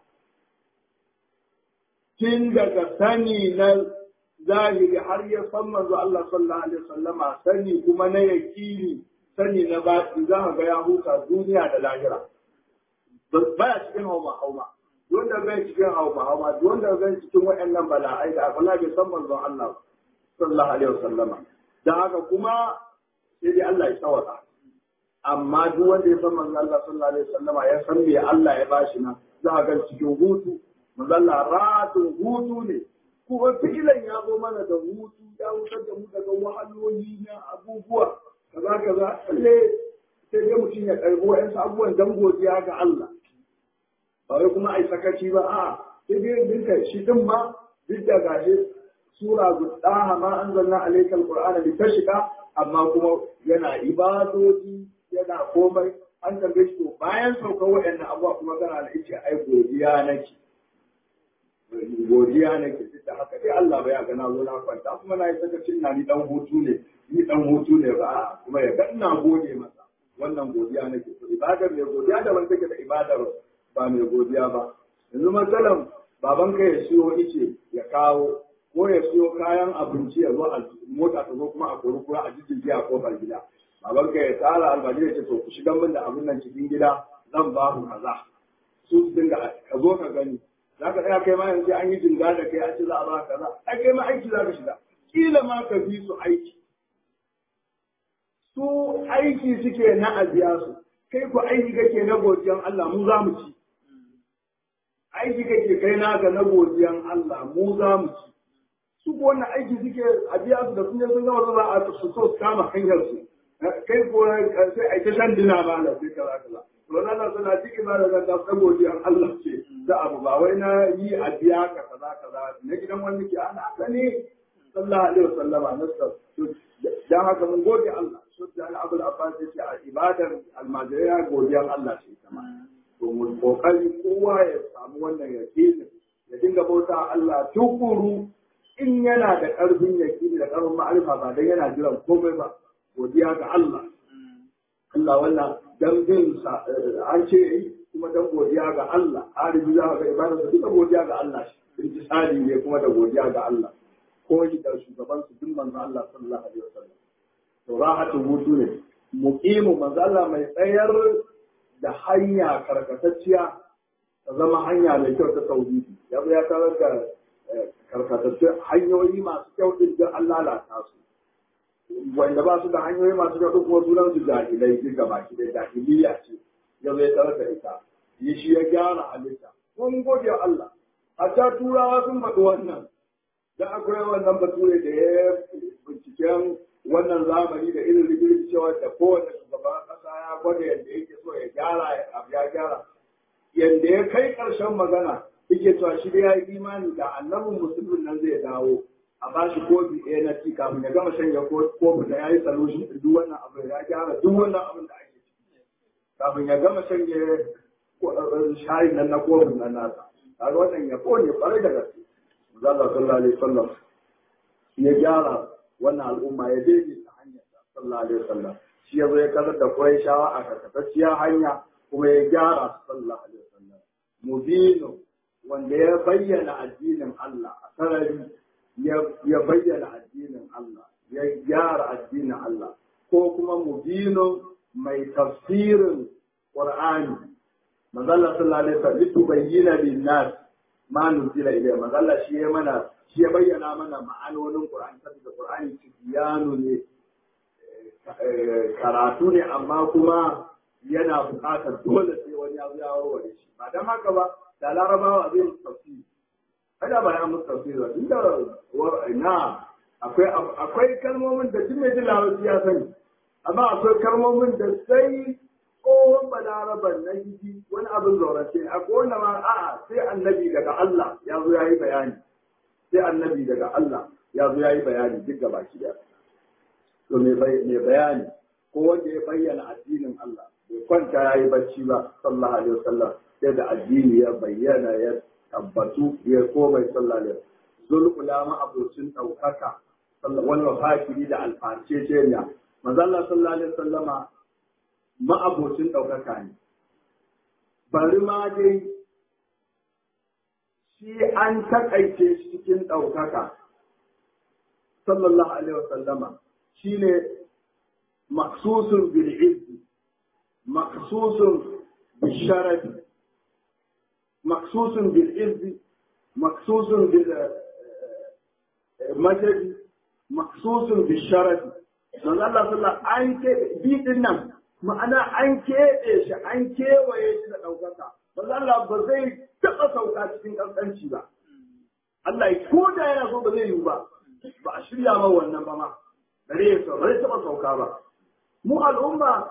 tun daga sani na zahiri har ya san manzo Allah sallallahu alaihi wasallama sani kuma na yakini sani na baki za ka ga ya huta duniya da lahira baya cikin hauma hauma wanda bai cikin hauma hauma wanda bai cikin waɗannan bala'ai da akala bai san manzon Allah sallallahu alaihi wasallama dan haka kuma sai dai Allah ya tsawata amma duk wanda ya san manzo Allah sallallahu alaihi wasallama ya san me Allah ya bashi na za a ga cikin hutu manzo Allah ratun hutu ne kuma fi'ilan ya zo mana da hutu ya wutar da mu daga wahaloli na abubuwa kaza kaza lalle sai dai mutum ya karbo wa'ansu abubuwan dan godiya ga Allah ba wai kuma ai sakaci ba a sai dai dinka shi din ma duk da gashi sura gudaha ma anzalna alaykal qur'ana litashqa amma kuma yana ibadoji yana komai an tambaye shi to bayan saukar waɗannan abubuwa kuma kana da ice ai godiya nake godiya nake duk da haka dai Allah bai ga na zo na kwanta kuma na yi sakacin na ni dan hutu ne ni dan hutu ne ba kuma ya ga ina gode masa wannan godiya nake to ibadar mai godiya da wanda take da ibadar ba mai godiya ba yanzu matsalan baban ka ya siyo ice ya kawo ko ya siyo kayan abinci ya zo a mota ta zo kuma a kori kura a jijjigi a kofar gida baban ka ya tsara albaji ya ce to ku shiga min da abin nan cikin gida zan ba ku kaza su su dinga ka zo ka gani za ka tsaya kai ma yanzu an yi jinga da kai a ce za a ba kaza ai kai ma aiki za ka shiga kila ma ka fi su aiki su aiki suke na a biya su kai ku aiki kake na godiyan Allah mu za mu ci aiki kake kai naka na godiyan Allah mu za mu ci su ko wannan aiki suke a biya su da sun je sun gama za a su so su kama hanyar su kai ko sai a ta shan dina ba na sai kaza kaza to nan suna cikin ba da zanta ta godiyan Allah ce da abu ba wai na yi a biya ka kaza kaza na gidan wani ke ana sani sallallahu alaihi wasallama nasar dan haka mun gode Allah su da Abul Abbas yace a ibadar almajirai godiyan Allah ce ita ma to mu kokari kowa ya samu wannan yakinin ya dinga bauta Allah tukuru in yana da ƙarfin yakini da ƙarfin ma'arifa ba dan yana jiran komai ba godiya ga Allah Allah wannan dan bin an ce yi kuma dan godiya ga Allah arifi za ka ga ibadar su duka godiya ga Allah intisali ne kuma da godiya ga Allah ko shi da shugaban su duk manzo Allah sallallahu alaihi wasallam to rahatu hutu ne muqimu manzo Allah mai tsayar da hanya karkatacciya ta zama hanya mai kyau ta tauhidi ya ya tarar da karkatattun hanyoyi masu kyau din da Allah lalata su wanda ba su da hanyoyi masu kyau kuma sunan su jahilai duk gaba ki da jahiliya ce ya zai tarar da ita yi shi ya gyara halitta mun gode wa Allah hatta turawa sun faɗi wannan da akwai wannan bature da ya binciken wannan zamani da irin rigirgi cewa da kowane shugaban ƙasa ya gwada yadda yake so ya gyara ya gyara yadda ya kai ƙarshen magana yake cewa shi da ya yi imani da annabin musulmin nan zai dawo a ba shi kofi ɗaya na ci kafin ya gama shanya kofi da ya yi solution duk wannan abu ya gyara duk wannan abin da ake ciki kafin ya gama shanye shayin nan na kofin nan nasa kaga wannan ya kone kwarai da gaske Allah sallallahu alaihi wasallam ya gyara wannan al'umma ya daidaita hanyar sallallahu alaihi wasallam shi ya zo ya karar da Qurayshawa a karkatacciya hanya kuma ya gyara sallallahu alaihi wasallam mubinu wanda ya bayyana addinin Allah a sarari ya bayyana addinin Allah ya gyara addinin Allah ko kuma mubinu mai tafsirin Qur'ani manzo Allah sallallahu alaihi wasallam litubayyana lin-nas ma nuzila ilayhi manzo Allah shi ya mana shi ya bayyana mana ma'anonin Qur'ani saboda Qur'ani tibiyanu ne karatu ne amma kuma yana buƙatar dole sai wani ya ya warware shi ba dan haka ba da larabawa zai musu tafsiri kada ba ya musu tafsiri ba tunda na akwai akwai kalmomin da duk mai jin larabci ya sani amma akwai kalmomin da sai tsohon balaraban na gidi wani abin zaurace a wanda ma a'a sai annabi daga Allah ya zo ya yi bayani sai annabi daga Allah ya zo ya yi bayani duk gaba ki da to mai bayani ko wanda ya bayyana addinin Allah bai kwanta ya yi bacci ba sallallahu alaihi wasallam sai da addini ya bayyana ya tabbatu ya komai sallallahu alaihi zul ulama abocin daukaka wani wafakiri da alfarce ce ne manzo Allah sallallahu alaihi wasallama ma'abocin ɗaukaka ne. Bari ma dai shi an taƙaice shi cikin ɗaukaka, sallallahu Alaihi wasallama, shi ne maksusun bil'izzi, maksusun bisharafi, maksusun bil'izzi, maksusun bilmajadi, maksusun bisharafi. Don Allah sallallahu an ce bi nan ma'ana an keɓe shi an kewaye shi da ɗaukaka ba Allah ba zai taɓa sauka cikin ƙasƙanci ba Allah ya ko da yana so ba zai yiwu ba ba a shirya ma wannan ba ma bare ya ba zai taɓa sauka ba mu al'umma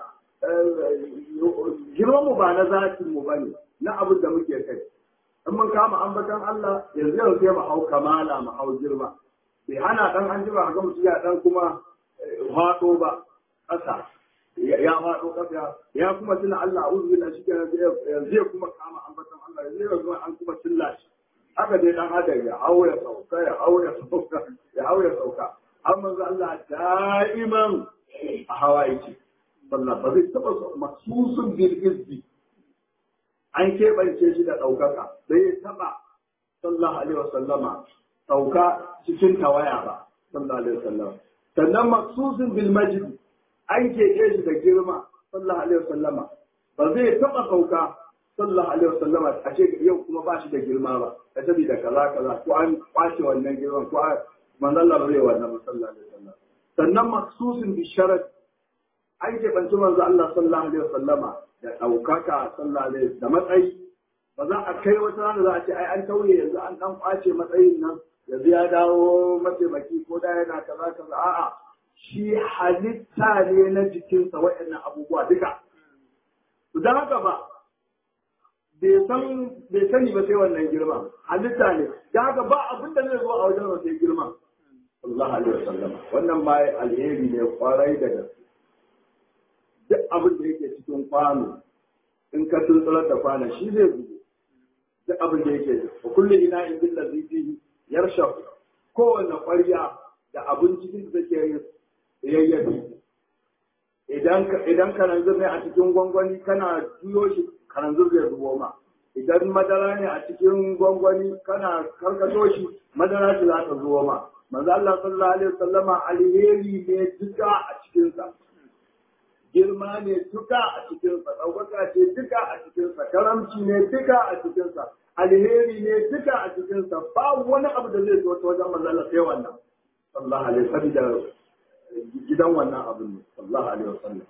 girman mu ba na zatin mu bane na abin da muke kai in mun kama ambatan Allah yanzu yau sai mu hau kamala mu hau girma bai hana dan an jima ga mutum ya dan kuma faɗo ba ƙasa ya faɗo ƙasa ya kuma tuna Allah a uzu da shi yanzu ya kuma kama ambatan Allah yanzu ya kuma an kuma tilla shi haka dai dan adam ya hau ya sauka ya hau ya sauka ya hau ya sauka har manzo Allah da'iman a hawa yake sallah ba zai taɓa masusun bil izbi an keɓance shi da ɗaukaka bai ya taɓa sallallahu alaihi wasallama ɗauka cikin tawaya ba sallallahu alaihi wasallam sannan maksusun bil majid an keke shi da girma sallallahu alaihi wasallama ba zai taba sauka sallallahu alaihi wasallama a ce yau kuma ba shi da girma ba ta saboda kaza kaza ko an kwace wannan girman ko manzon Allah bai wannan sallallahu alaihi wasallam sannan maksusin bi sharat an ke banci manzo Allah sallallahu alaihi wasallama da daukaka sallallahu alaihi da matsayi ba za a kai wata rana za a ce ai an tauye yanzu an dan kwace matsayin nan yanzu ya dawo mataimaki ko da yana kaza kaza a'a shi halitta ne na jikinsa waɗannan abubuwa duka. Don haka ba, bai sani ba sai wannan girma, halitta ne, don haka ba abin da zai zo a wajen sai girma. Allah alaihi wasallam wannan ma alheri ne kwarai da gaske. Duk abin da yake cikin kwano, in ka tuntsular da kwanon shi zai zubo. Duk abin da yake, wa kullum ina in billa zifi yarsha kowanne ƙwarya da abin cikin da take yayyafi idan idan kananzir ne a cikin gwangwani kana juyo shi kananzir zai zubo ma idan madara ne a cikin gwangwani kana karkato shi madara ce za ta zubo ma manzo Allah sallallahu alaihi wasallama alheri ne duka a cikin sa girma ne duka a cikin sa ɗaukaka ce duka a cikin sa karamci ne duka a cikin sa alheri ne duka a cikin sa ba wani abu da zai zo ta wajen manzo Allah sai wannan sallallahu alaihi wasallam gidan wannan abin ne sallallahu alaihi wasallam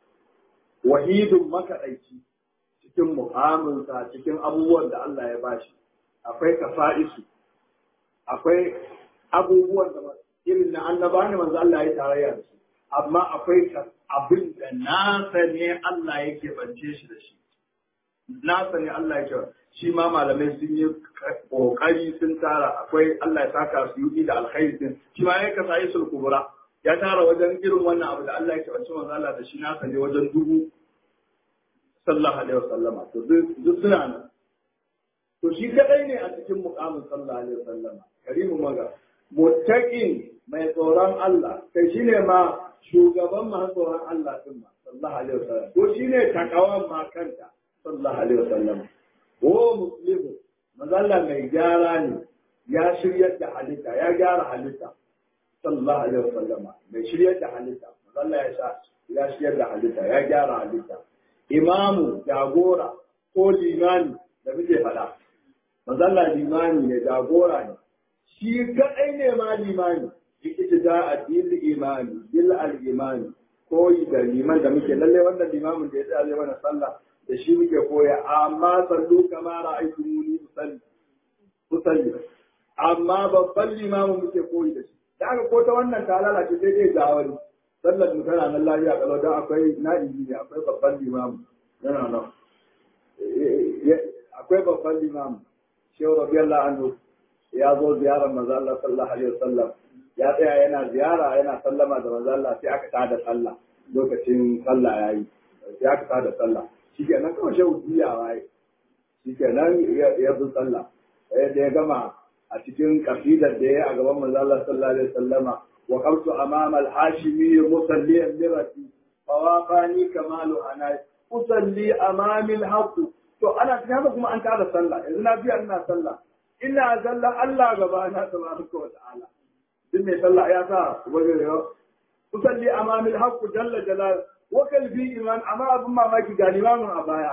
wahidun makaɗaici cikin mu'aminsa cikin abubuwan da Allah ya bashi akwai kafa'isu akwai abubuwan da irin na annaba ne manzo Allah ya tarayya da su amma akwai abin da nasa ne Allah yake bance shi da shi nasa ne Allah yake shi ma malamai sun yi kokari sun tara akwai Allah ya saka su yi da alkhairi din shi ma ya kasa isul kubura ya tara wajen irin wannan abu da Allah yake bance manzo Allah da shi nasa ne wajen dubu sallallahu alaihi wasallama to duk suna nan to shi kadai ne a cikin muqamin sallallahu alaihi wasallama karimu maga muttaqin mai tsoron Allah kai shine ma shugaban masu tsoron Allah din ma sallallahu alaihi wasallam ko shine takawan ma kanta sallallahu alaihi wasallam ko muslimu mazalla mai gyara ne ya shiryar da halitta ya gyara halitta sallallahu alaihi wasallam mai shiryar da halitta mazalla ya sha ya shiryar da halitta ya gyara halitta imamu jagora ko limani da muke faɗa mazalla limani ne jagora ne shi kaɗai ne ma limani ita da addil imani bil al imani koyi da liman da muke lalle wannan limamin da ya tsaya mana sallah da shi muke koya amma sallu kama ra'aytu muni usalli usalli amma babban limamin muke koyi da shi da aka ko ta wannan ta lalace sai dai ga wani sallar mu tana nan lafiya kalau dan akwai na'ibi ne akwai babban limamin yana nan akwai babban limamin shehu rabiyallahu anhu ya zo ziyarar manzo Allah sallallahu alaihi wasallam ya tsaya yana ziyara yana sallama da manzo Allah sai aka tada sallah lokacin sallah yayi sai aka tada sallah shikenan kawai shehu juyawa yayi shikenan ya bi sallah da ya gama a cikin kasidar da ya a gaban manzo Allah sallallahu alaihi wasallama wa qamtu amama al-hashimi musalliyan mirati fawafani kamalu ana usalli amami al-haqq to ana cikin haka kuma an tada sallah yanzu na biya ina sallah ina zalla Allah gaba na tabaraka wa ta'ala duk mai sallah ya sa wajen yau usalli amami al-haqq jalla jalal wa kalbi iman amma abin mamaki ga limamin a baya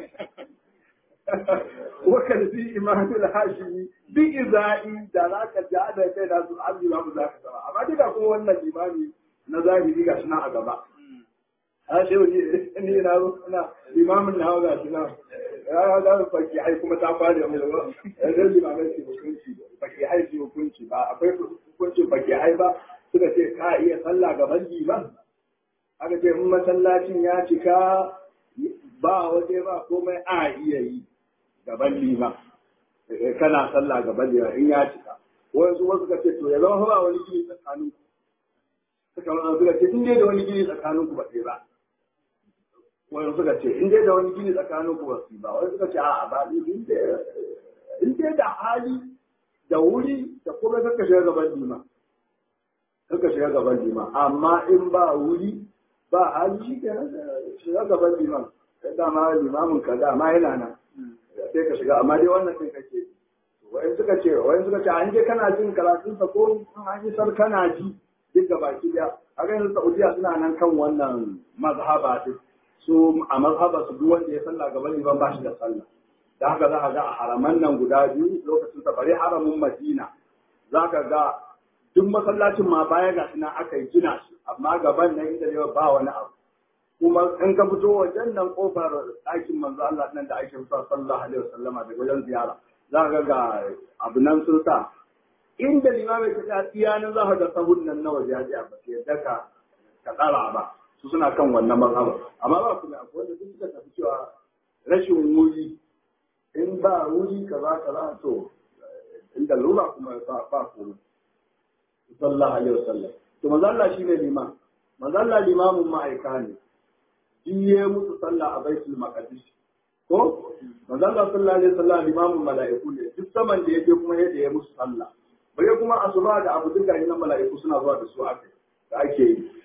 wa kalbi iman al-hashimi bi izai da zaka ja da kai da su Allah ba mu zaka sama amma duka kuma wannan limami na zahiri ga shi na a gaba a shi wani ni na na limamin na ga shi na ya ga faki ai kuma ta fara mai da yanzu limamin shi hukunci faki ai shi hukunci ba akwai hukuncin faki ai ba suka ce ka iya sallah gaban liman aka ce in masallacin ya cika ba waje ba komai a iya yi gaban liman kana sallah gaban liman in ya cika wasu wasu ka ce to ya zama ba wani gini tsakanin suka wani suka ce in dai da wani gini tsakanin ku ba sai ba wani suka ce in dai da wani gini tsakanin ku ba su ba wani suka ce a'a ba in dai da hali da wuri da kuma kaka shiga gaban liman kaka shiga gaban liman amma in ba wuri ba hali shi ke shiga gaban liman dama limamin ka dama yana nan sai ka shiga amma dai wannan sai kake wayan suka ce wayan suka ce an je kana jin karatun sa ko an yi sar kana ji duk da baki da a ga yanzu Saudiya suna nan kan wannan mazhaba din su a mazhaba su duk wanda ya sallah gaban liman ba shi da sallah da haka za ka ga a haraman nan guda biyu lokacin sa bare haramin Madina za ka ga duk masallacin ma baya ga suna aka yi gina shi amma gaban nan inda ne ba wani abu kuma in ka fito wajen nan kofar ɗakin manzo Allah nan da ake fito sallallahu alaihi wasallama da wajen ziyara za ka ga abu nan sun sa inda limamai ta ta tsiya nan za ka ga sahun nan na waje ya ba ke yadda ka ka tsara ba su suna kan wannan mazhaba amma ba kuma akwai wanda duk suka tafi cewa rashin wuri in ba wuri kaza kaza to inda lura kuma ba ba komai sallallahu alaihi wasallam to manzo Allah shine liman manzo Allah limamin ma'aika ne jiye musu sallah a baitul maqdis ko manzo Allah sallallahu alaihi wasallam limamin mala'iku ne duk saman da yake kuma yadda ya musu sallah bare kuma asuba da abu duka ina mala'iku suna zuwa da su aka da ake yi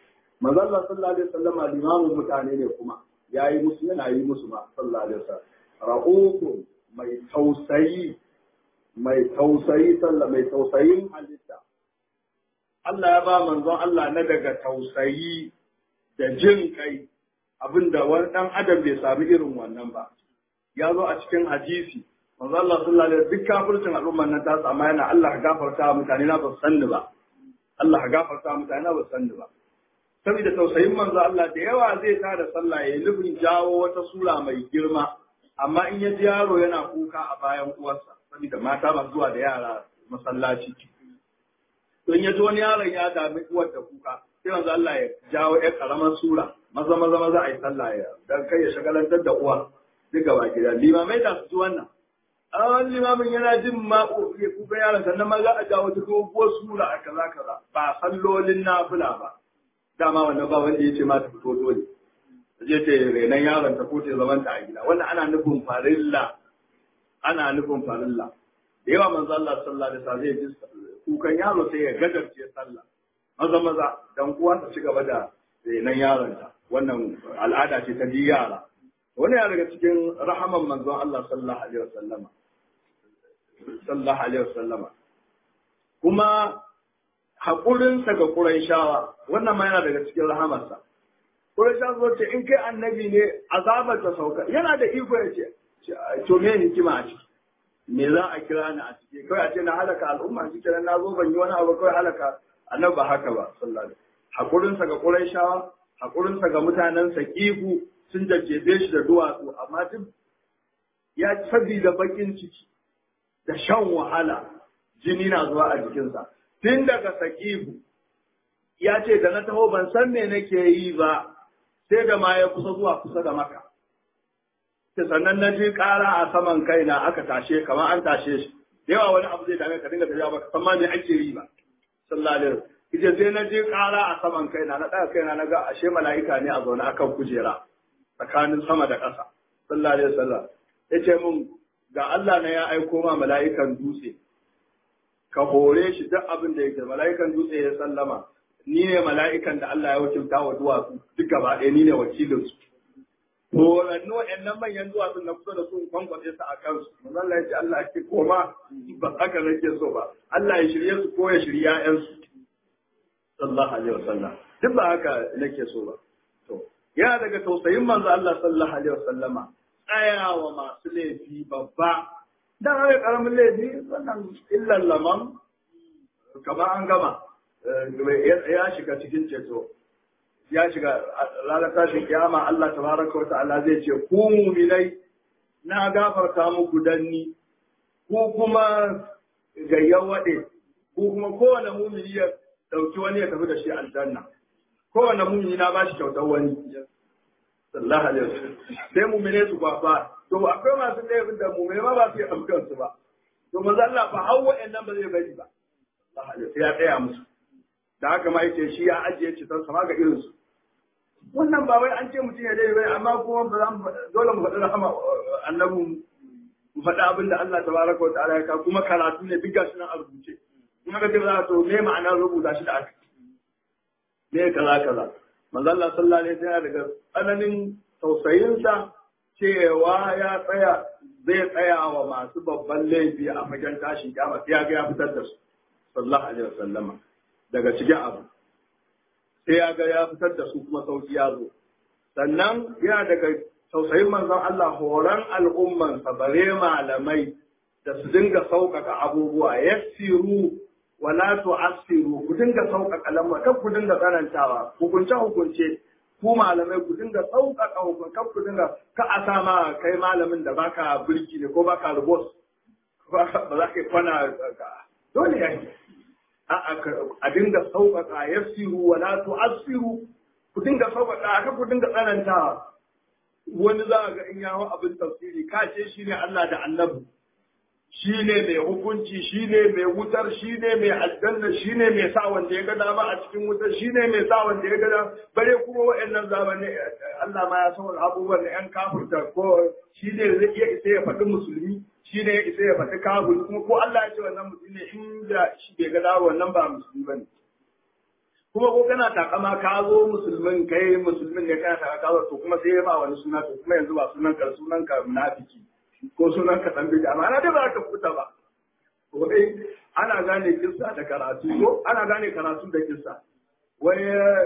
manzon Allah sallallahu alaihi wasallam limamin mutane ne kuma yayi musu yana yi musu ma sallallahu alaihi wasallam ra'uku mai tausayi mai tausayi sallah mai tausayin halitta Allah ya ba manzon Allah na daga tausayi da jin kai abinda wani dan adam bai sami irin wannan ba ya zo a cikin hadisi manzo Allah sallallahu alaihi duk kafircin al'umman nan ta amma yana Allah ka gafarta mutane na ba su sanni ba Allah ka gafarta mutane na ba su sanni ba saboda tausayin manzo Allah da yawa zai ta da sallah ya nufin jawo wata sura mai girma amma in ya ji yaro yana kuka a bayan uwarsa saboda mata masu zuwa da yara masallaci to in ya ji wani yaron ya dami uwar da kuka sai manzo Allah ya jawo ƴar karamar sura maza maza maza a yi sallah ya dan kai ya shagalantar da uwa duka ba gida limamai da su ji wannan a wani limamin yana jin ma ya kuka yaron sannan ma za a jawo ta doguwar sura a kaza kaza ba sallolin nafila ba dama wannan ba wanda ya ce ma ta fito dole ta je ta renon yaron ta ko ta zaman ta a gida wannan ana nufin farilla ana nufin farilla da yawa manzo Allah sallallahu alaihi wasallam zai ji kukan yaro sai ya gadarce sallah maza maza dan uwa ta ci gaba da renon yaron ta wannan al'ada ce ta ji yara wani ya daga cikin rahaman manzon Allah sallallahu alaihi wasallama sallallahu alaihi wasallama kuma haƙurinsa ga Qurayshawa wannan ma yana daga cikin rahamarsa Qurayshawa zo ce in kai annabi ne azabar ta sauka yana da iko ya ce to me hikima a ciki me za a kira ni a ciki kawai a ce na halaka al'umma shi kenan na zo ban yi wani abu kawai halaka annabi ba haka ba sallallahu alaihi haƙurinsa ga Qurayshawa haƙurinsa ga mutanen Saqifu sun jajjefe shi da duwatsu amma duk ya sabida bakin ciki da shan wahala jini na zuwa a jikinsa tun daga sakibu ya ce da na taho ban san me nake yi ba sai da ma ya kusa zuwa kusa da maka ta sannan na ji ƙara a saman kaina aka tashe kamar an tashe shi da yawa wani abu zai dame ka dinga tafiya baka san ma me ake yi ba sallallahu alaihi wasallam ita sai na ji ƙara a saman kaina na ɗaga kaina na ga ashe mala'ika ne a zaune akan kujera tsakanin sama da ƙasa sallallahu alaihi wasallam ya ce mun ga Allah na ya aiko ma mala'ikan dutse ka hore shi duk abin da yake mala'ikan dutse ya sallama ni ne mala'ikan da Allah ya wakilta wa duwatsu duk gaba ɗaya ni ne wakilin su horannu wa'annan manyan duwatsun na kusa da su kwankwace su a kansu manzo Allah ya ce Allah ya ce koma ba haka nake so ba Allah ya shirye su ko ya shirye ƴaƴansu sallallahu alaihi wasallam duk ba haka nake so ba to yana daga tausayin manzo Allah sallallahu alaihi wasallama tsayawa masu laifi babba dan haka karamin laifi wannan illan laman kamar an gama ya shiga cikin ceto ya shiga ranar tashin kiyama Allah tabaraka wa ta'ala zai ce ku mu'minai na gafarta muku danni ku kuma gayyan wade ku kuma kowane mu'mini ya dauki wani ya tafi da shi aljanna kowane mu'mini na bashi kyautar wani sallallahu alaihi wasallam sai mu'mine su kwafa to akwai masu laifin da mu'mine ma ba su yi amkan su ba to manzo Allah fa har wa'annan ba zai bari ba sallallahu alaihi ya tsaya musu da haka ma yace shi ya ajiye cikin sama ga irin su wannan ba wai an ce mutum ya dai bai amma kuma ba za mu dole mu faɗi rahama annabi mu faɗi abin da Allah tabaraka wa ta'ala ya ka kuma karatu ne duk gashi nan a rubuce kuma da za to me ma'anar rubuta shi da aka me kaza kaza manzo Allah sallallahu alaihi wasallam daga tsananin tausayinsa cewa ya tsaya zai tsaya wa masu babban laifi a fagen tashin kiyama sai ya ga ya fitar da su sallallahu alaihi wasallam daga cikin abu sai ya ga ya fitar da su kuma sauki ya zo sannan yana daga tausayin manzon Allah horon al'umman sa bare malamai da su dinga sauƙaƙa abubuwa yassiru wala tu'assiru ku dinga sauƙaƙa lamma kan ku dinga tsanantawa hukunce hukunce ku malamai ku dinga sauƙaƙa hukunce kan ku dinga ka a sa ma kai malamin da baka birki ne ko baka rubos ba za ka yi kwana dole ya yi a dinga sauƙaƙa yassiru wala tu'assiru ku dinga sauƙaƙa ka ku dinga tsanantawa wani za ga in yawo abin tafsiri ka ce shi ne Allah da annabi shi ne mai hukunci shi ne mai wutar shi ne mai aljanna shi ne mai sa wanda ya ga dama a cikin wutar shi ne mai sa wanda ya ga dama bare kuma wa'annan zamani Allah ma ya san wani abubuwan da yan kafirta ko shi ne zai iya isa ya faɗi musulmi shi ne ya isa ya faɗi kafir kuma ko Allah ya ce wannan musulmi ne inda shi bai ga dama wannan ba musulmi bane kuma ko kana takama ka zo musulmin kai musulmin ne kana takama ka zo to kuma sai ya ba wani suna to kuma yanzu ba sunan ka sunan ka munafiki ko sunan ka dan bid'a amma dai ba ka fita ba ko dai ana gane kissa da karatu ko ana gane karatu da kissa wai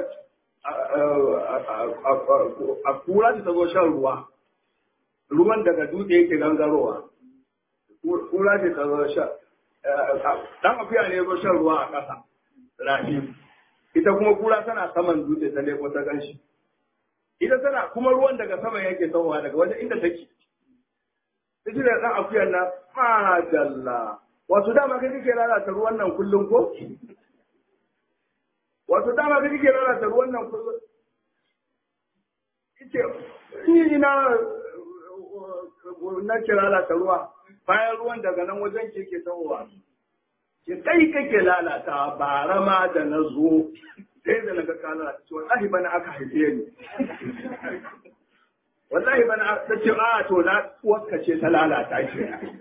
a kura ta zo shan ruwa ruwan daga dutse yake gangarowa kura ce ta zo shan dan akuya ne zo shan ruwa a ƙasa rafi ita kuma kura tana saman dutse ta leko ta ganshi ita tana kuma ruwan daga sama yake tawowa daga wajen inda take ita da dan akuyar na madalla wato dama kai kike lalata ruwan nan kullum ko wato dama kai kike lalata ruwan nan kullum ita ni ina na ke lalata ruwa bayan ruwan daga nan wajen ke ke tawowa ke kai kake lalata bara ma da na zo sai da naga ka lalata ce wallahi bana aka haife ni wallahi bana ta ce a to na uwarka ce ta lalata shi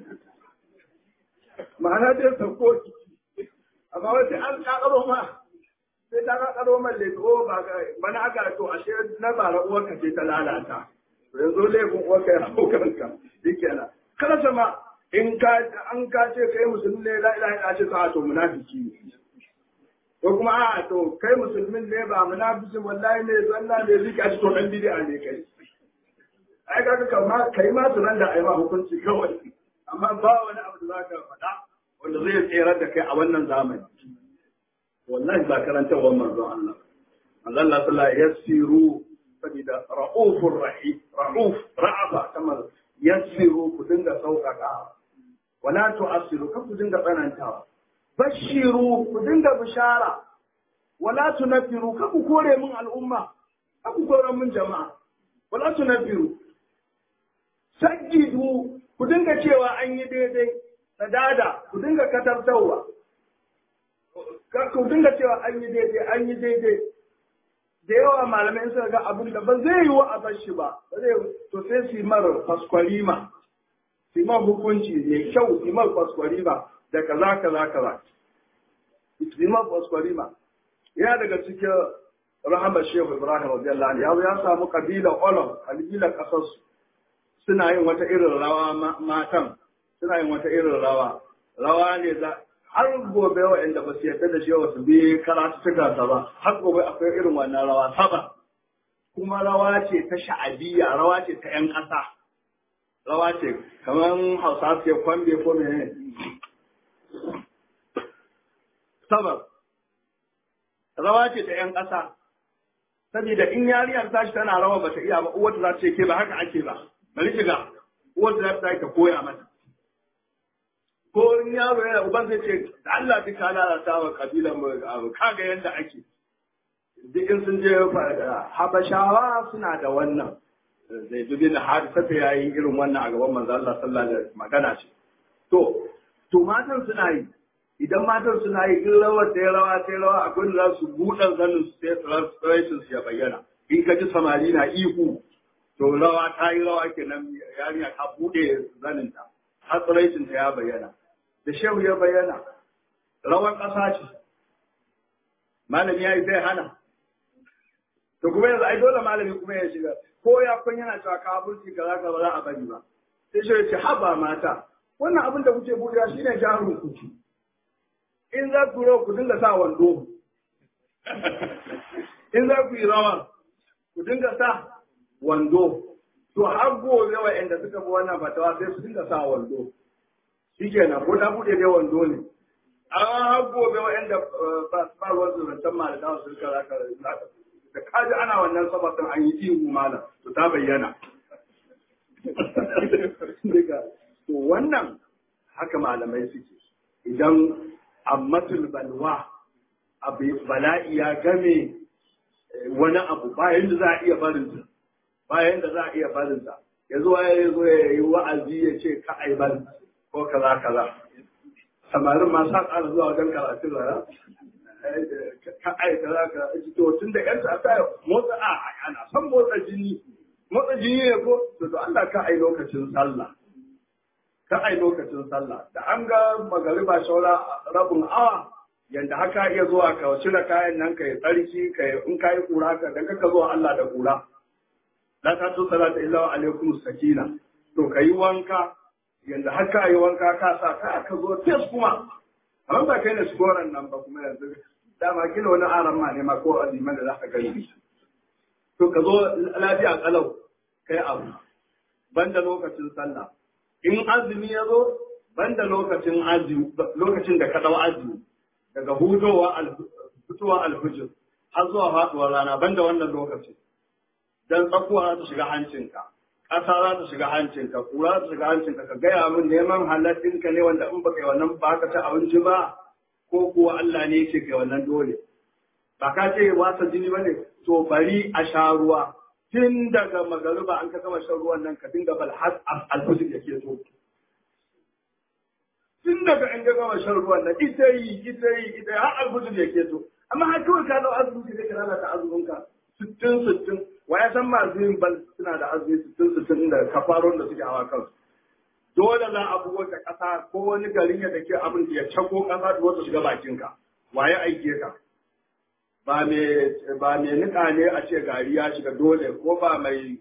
ma'ana dai sauko amma wata an kakaro ma sai ta kakaro man leto ba bana aka to ashe na bara uwarka ce ta lalata yanzu laifin uwarka ya hau kanka shi kenan kada sama in ka an ka ce kai musulmi ne la ilaha illa ce ka to munafiki ne ko kuma a to kai musulmin ne ba munafiki wallahi ne zanna ne zika ce to dan bid'a ne kai ai ka ka ma kai ma tunan da ai ma hukunci kawai amma ba wani abu da zaka faɗa wanda zai tsere da kai a wannan zamani wallahi ba karanta wa manzon Allah manzon Allah sallallahu alaihi yassiru sabida ra'ufur rahim ra'uf ra'afa kamar yassiru ku dinga sauƙaƙa wala tu'assiru kan ku dinga tsanantawa bashiru ku dinga bishara wala tunfiru kan ku kore min al'umma kan ku kore min jama'a wala tunfiru sajjidu ku dinga cewa an yi daidai sadada ku dinga katartawa ku dinga cewa an yi daidai an yi daidai da yawa malamai suka ga abin da ba zai yi wa a bar shi ba ba zai to sai su yi mara faskwalima su yi hukunci mai kyau su yi mara faskwalima da kaza kaza kaza su yi mara faskwalima ya daga cikin rahama shehu ibrahim radiyallahu anhu ya samu kabila olom kabila kasarsu suna yin wata irin rawa matan suna yin wata irin rawa rawa ne za har gobe waɗanda ba su yarda da shi ba su bi karatu ta ba har gobe akwai irin wannan rawa saba kuma rawa ce ta sha'abiyya rawa ce ta 'yan ƙasa rawa ce kamar hausa su kwambe ko mene saba rawa ce ta 'yan ƙasa saboda in yariyar tashi tana rawa bata iya ba uwata za ta ce ke ba haka ake ba bari shiga uwata za ta ta koya mata ko in yaro yana uban zai ce da Allah duk ka lalata wa kabilan mu abu kaga yadda ake duk in sun je habashawa suna da wannan zai dubi na hadisa ta yayi irin wannan a gaban manzo Allah sallallahu alaihi magana ce to to matan suna yi idan matan suna yi in rawar ta rawa ta rawa akwai da za su buɗe zanin su sai tsiraitin su ya bayyana in ka ji samari na ihu to rawa ta yi rawa kenan yarinya ta buɗe zaninta har tsiraitin ta ya bayyana da shehu ya bayyana rawar ƙasa ce malami ya yi zai hana to kuma yanzu ai dole malami kuma ya shiga ko ya kun yana cewa kafirci kaza ka ba za a bari ba sai shehu ya ce haba mata wannan abin da kuke buɗewa shine jarin ku in za ku rawa ku dinga sa wando in za ku yi rawa ku dinga sa wando to har gobe wa'anda suka bi wannan fatawa sai su dinga sa wando shi kenan ko ta buɗe dai wando ne amma har gobe wa'anda ba ruwan su zancen malaka su rika zaka da kaji ana wannan sabatin an yi ihu malam to ta bayyana to wannan haka malamai suke idan ammatul balwa abu bala'i ya game wani abu bayan da za a iya barinsa bayan da za a iya barinsa ya zo ya zo ya yi wa'azi ya ce ka aibar ko kaza kaza samarin ma sa ƙara zuwa wajen karatun rana ka ai kaza kaza to tun da yan ta motsa a ana son motsa jini motsa jini ne ko to to Allah ka ai lokacin sallah ka ai lokacin sallah da an ga magariba shaura rabin awa yanda haka iya zuwa ka cire kayan nan kai tsarki kai in kai kura ka dan ka zuwa Allah da kura la ta tu salata illa wa alaikum sakina to kai wanka yanda haka yi wanka ka sa ka ka zo tes kuma amma ba kai ne skoran nan ba kuma yanzu dama kila wani aran ma ne ma ko aziman da za ka gani to ka zo lafiya kalau kai abu banda lokacin sallah in azumi ya zo banda lokacin azumi lokacin da ka dau azumi daga hudowa fitowa alfijir har zuwa faduwar rana banda wannan lokacin dan tsakuwa za ta shiga hancinka ƙasa za ta shiga hancinka kura za ta shiga hancinka ka gaya min neman halattinka ne wanda in baka yi wannan ba ka ci abinci ba ko kuwa Allah ne yake kai wannan dole ba ka ce wasa jini ba ne to bari a sha ruwa tun daga magariba an ka gama shan ruwan nan ka dinga bal har alfajir yake so tun daga an ka gama shan ruwan nan ita yi ita yi ita yi har alfajir yake so amma har kawai ka dau azumi sai ka lalata azuminka sittin sittin wa ya san masu yin bal suna da azumi sittin sittin da kafaron da suke hawa kansu dole za a bugo ta ƙasa ko wani garin ya dake abin ya cako ƙasa da wata shiga bakinka waye aike ka ba mai nika ne a ce gari ya shiga dole ko ba mai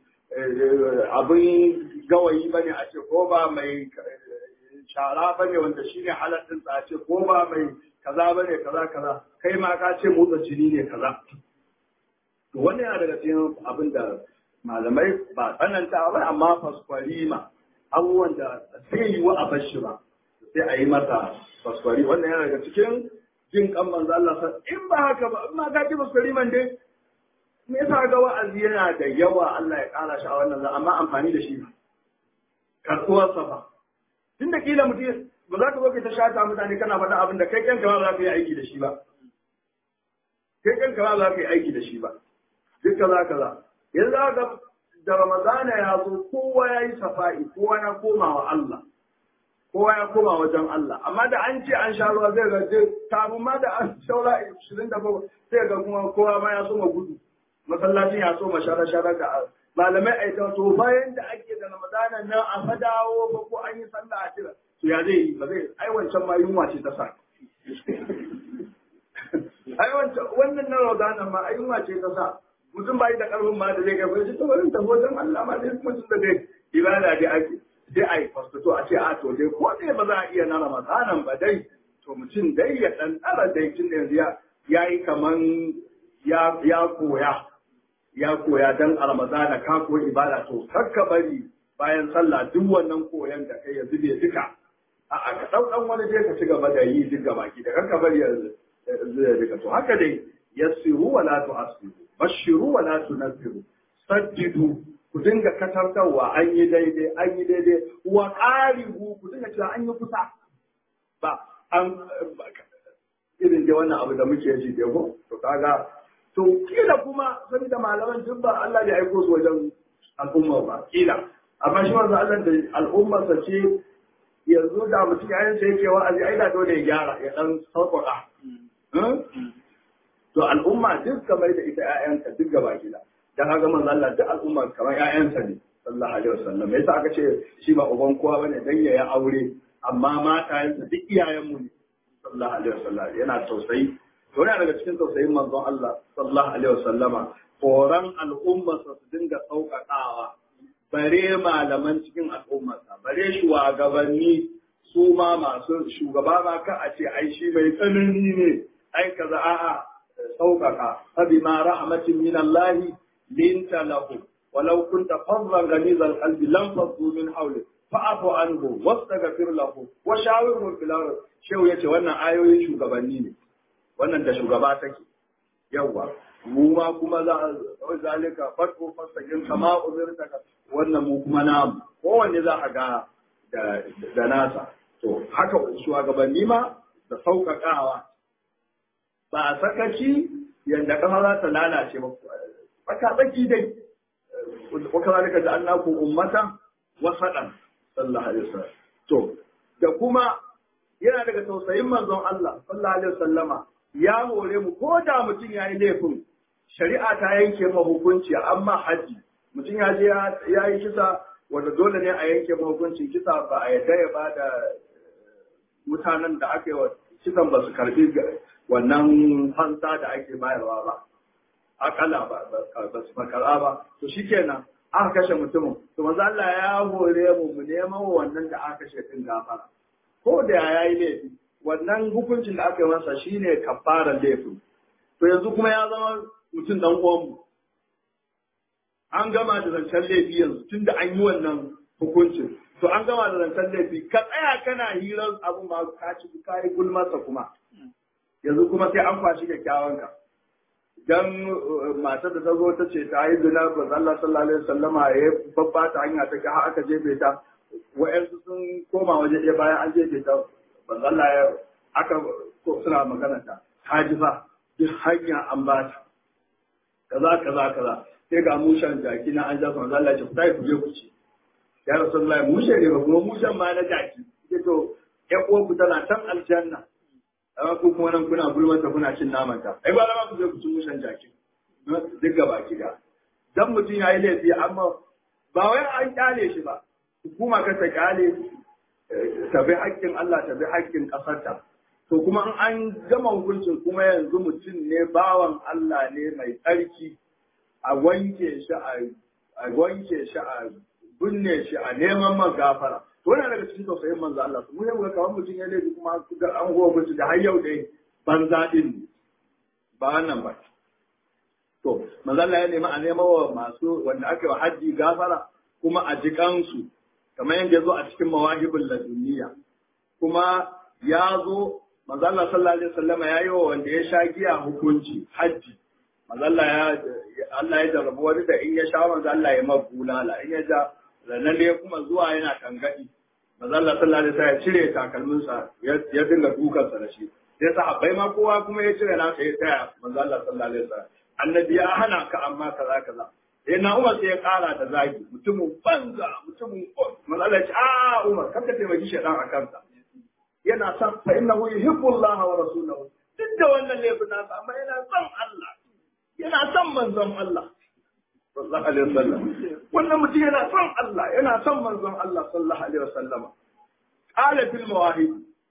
abin gawayi ba ne a ce ko ba mai shara ba ne wanda shi ne halattun tsace ko ba mai kaza ba ne kaza kaza kai ma ka ce motsa jini ne kaza to wannan yana daga cikin abin da malamai ba tsananta ba amma faskwari ma abubuwan da sai yi wa a bashi ba sai a yi masa faskwari wannan yana daga cikin jin kan manzo Allah sa in ba haka ba in ma ka ji faskwari man dai me yasa ga wa'azi yana da yawa Allah ya kara shi a wannan zan amma amfani da shi karɓuwar sa ba tun da kila mutum ba za ka zo kai ta shata mutane kana faɗa abin da kai kanka ba za ka yi aiki da shi ba kai kanka ba za ka yi aiki da shi ba duk kaza kaza yanzu ga da Ramadana ya zo kowa ya yi safa'i, kowa ya koma wa Allah, kowa ya koma wajen Allah, amma da an ce an sha ruwa zai gaje, kafin ma da an shaura ishirin da bakwai sai ga kuma kowa ma ya so ma gudu, masallacin ya so ma shara shara ga malamai a ita to bayan da ake da Ramadana nan a fadawo ba ko an yi sallah a tira, to ya zai yi ba zai ai wancan ma yunwa ce ta sa. Ai wancan wannan na Ramadana ma ai yunwa ce ta sa. mutum bai da karfin ma da zai kai bai ta wurin tafi wajen Allah ma dai mutum da dai ibada dai ake sai a yi fasto a ce a to dai ko dai ba za a iya na ramadanan ba dai to mutum dai ya dan tsara dai tun da yanzu ya yi kaman ya ya koya ya koya dan a ramadana ka koyi ibada to kakka bari bayan sallah duk wannan koyan da kai ya zube duka a aka dau dan wani dai ka ci gaba da yi duk gaba ki da kakka bari ya zube duka to haka dai yassiru wala tu'assiru bashiru wa la tunfiru saddidu ku dinga katartarwa an yi daidai an yi daidai wa qaribu ku dinga cewa an yi kusa ba an irin da wannan abu da muke ji da ko to kaga to kila kuma saboda malaman duk ba Allah ya aiko su wajen al'umma ba kila amma shi wanda Allah da al'umma sa ce yanzu da mutum ya yanke yake wa'azi ai da dole ya gyara ya dan sauƙaƙa to al'umma duk kamar da ita ƴaƴanka duk gaba gida dan haka manzo Allah duk al'umma kamar ƴaƴansa ne sallallahu alaihi wasallam yasa aka ce shi ba uban kowa bane dan ya aure amma matayensa duk iyayenmu ne sallallahu alaihi wasallam yana tausayi to yana daga cikin tausayin manzon Allah sallallahu alaihi wasallama horon al'ummarsa su dinga sauƙaƙawa bare malaman cikin al'ummarsa bare shugabanni su ma masu shugaba ma ka a ce ai shi mai tsanani ne ai kaza a'a sauƙaƙa فبما رحمة من الله لنت له ولو كنت فظا غليظ القلب لانفضوا من حولك فاعف عنه واستغفر له وشاورهم في الامر shehu yace wannan ayoyin shugabanni ne wannan da shugaba take yawa mu ma kuma za a zalika farko fasagin kama uzurta wannan mu kuma namu kowanne za a ga da nasa to haka shugabanni ma da sauƙaƙawa ba a sakaci yadda kafa za ta lalace ba baka tsaki dai waka zalika da annaku ummata wasadan sallallahu alaihi wasallam to da kuma yana daga tausayin manzon Allah sallallahu alaihi wasallama ya hore mu ko da mutum ya yi laifin shari'a ta yanke ma hukunci amma haji mutum ya je ya yi kisa wanda dole ne a yanke ma hukuncin kisa ba a yadda ya ba da mutanen da aka yi wa kisan ba su karbi wannan fansa da ake bayarwa ba akala ba ba su makara ba to shikenan aka kashe mutumin to manzo Allah ya hore mu mu neman wannan da aka kashe din gafara ko da ya yi laifi wannan hukuncin da aka yi masa shine kafaran laifin to yanzu kuma ya zama mutum dan uwanmu an gama da zancen laifi yanzu tunda an yi wannan hukuncin to an gama da zancen laifi ka tsaya kana hirar abu ma ka ci ka yi gulmarsa kuma yanzu kuma sai an kwashi kyakkyawan ka dan matar da ta zo ta ce ta yi zina ba Allah sallallahu alaihi wasallama ya babba ta hanya ta har aka jefe ta wa'yansu sun koma waje ɗaya bayan an jefe ta ba Allah ya aka suna magana ta ta ji fa duk hanya an ba ta kaza kaza kaza sai ga mushen jaki na an jasa manzo Allah ya ce ku tafi ku je ku ci ya rasulullahi mushe ne ba kuma mushen ma na jaki ce to ƴan uwanku tana can aljanna amma ku kuma nan kuna gulmanta kuna cin naman ta ai ba ma ku je ku ci mushen jaki duk gaba gida dan mutum ya yi laifi amma ba wai an kyale shi ba hukuma ka ta kyale ta bi haƙƙin Allah ta bi haƙƙin ƙasarta to kuma an gama hukuncin kuma yanzu mutum ne bawan Allah ne mai tsarki a wanke shi a wanke shi a binne shi a neman man gafara to wannan daga cikin tausayin manzo Allah mu ne muka kawai mutum ya laifi kuma ga an gowa mutum da har yau dai banza din ba wannan ba to manzo Allah ya nemi a nema wa masu wanda aka yi haji gafara kuma a jikansu kamar yadda ya zo a cikin mawahibul laduniya kuma ya zo manzo Allah sallallahu alaihi wasallam ya yi wa wanda ya sha giya hukunci haji manzo Allah ya Allah ya jarrabu wani da in ya sha manzo Allah ya mabulala in ya ja ranar ya kuma zuwa yana kangadi manzo Allah sallallahu alaihi wasallam ya cire takalminsa ya dinga dukansa da shi sai sahabbai ma kowa kuma ya cire nasa ya tsaya manzo Allah sallallahu alaihi wasallam annabi ya hana ka amma kaza kaza sai na Umar sai ya kara da zagi mutumin banza mutumin manzo Allah ya ce a Umar kanka taimaki shedan a kansa yana son fa innahu yuhibbu Allah wa rasulahu duk da wannan laifin nasa amma yana son Allah yana son manzon Allah sallallahu alaihi wasallam wannan mutum yana son Allah yana son manzon Allah sallallahu alaihi wasallam qala fil mawahib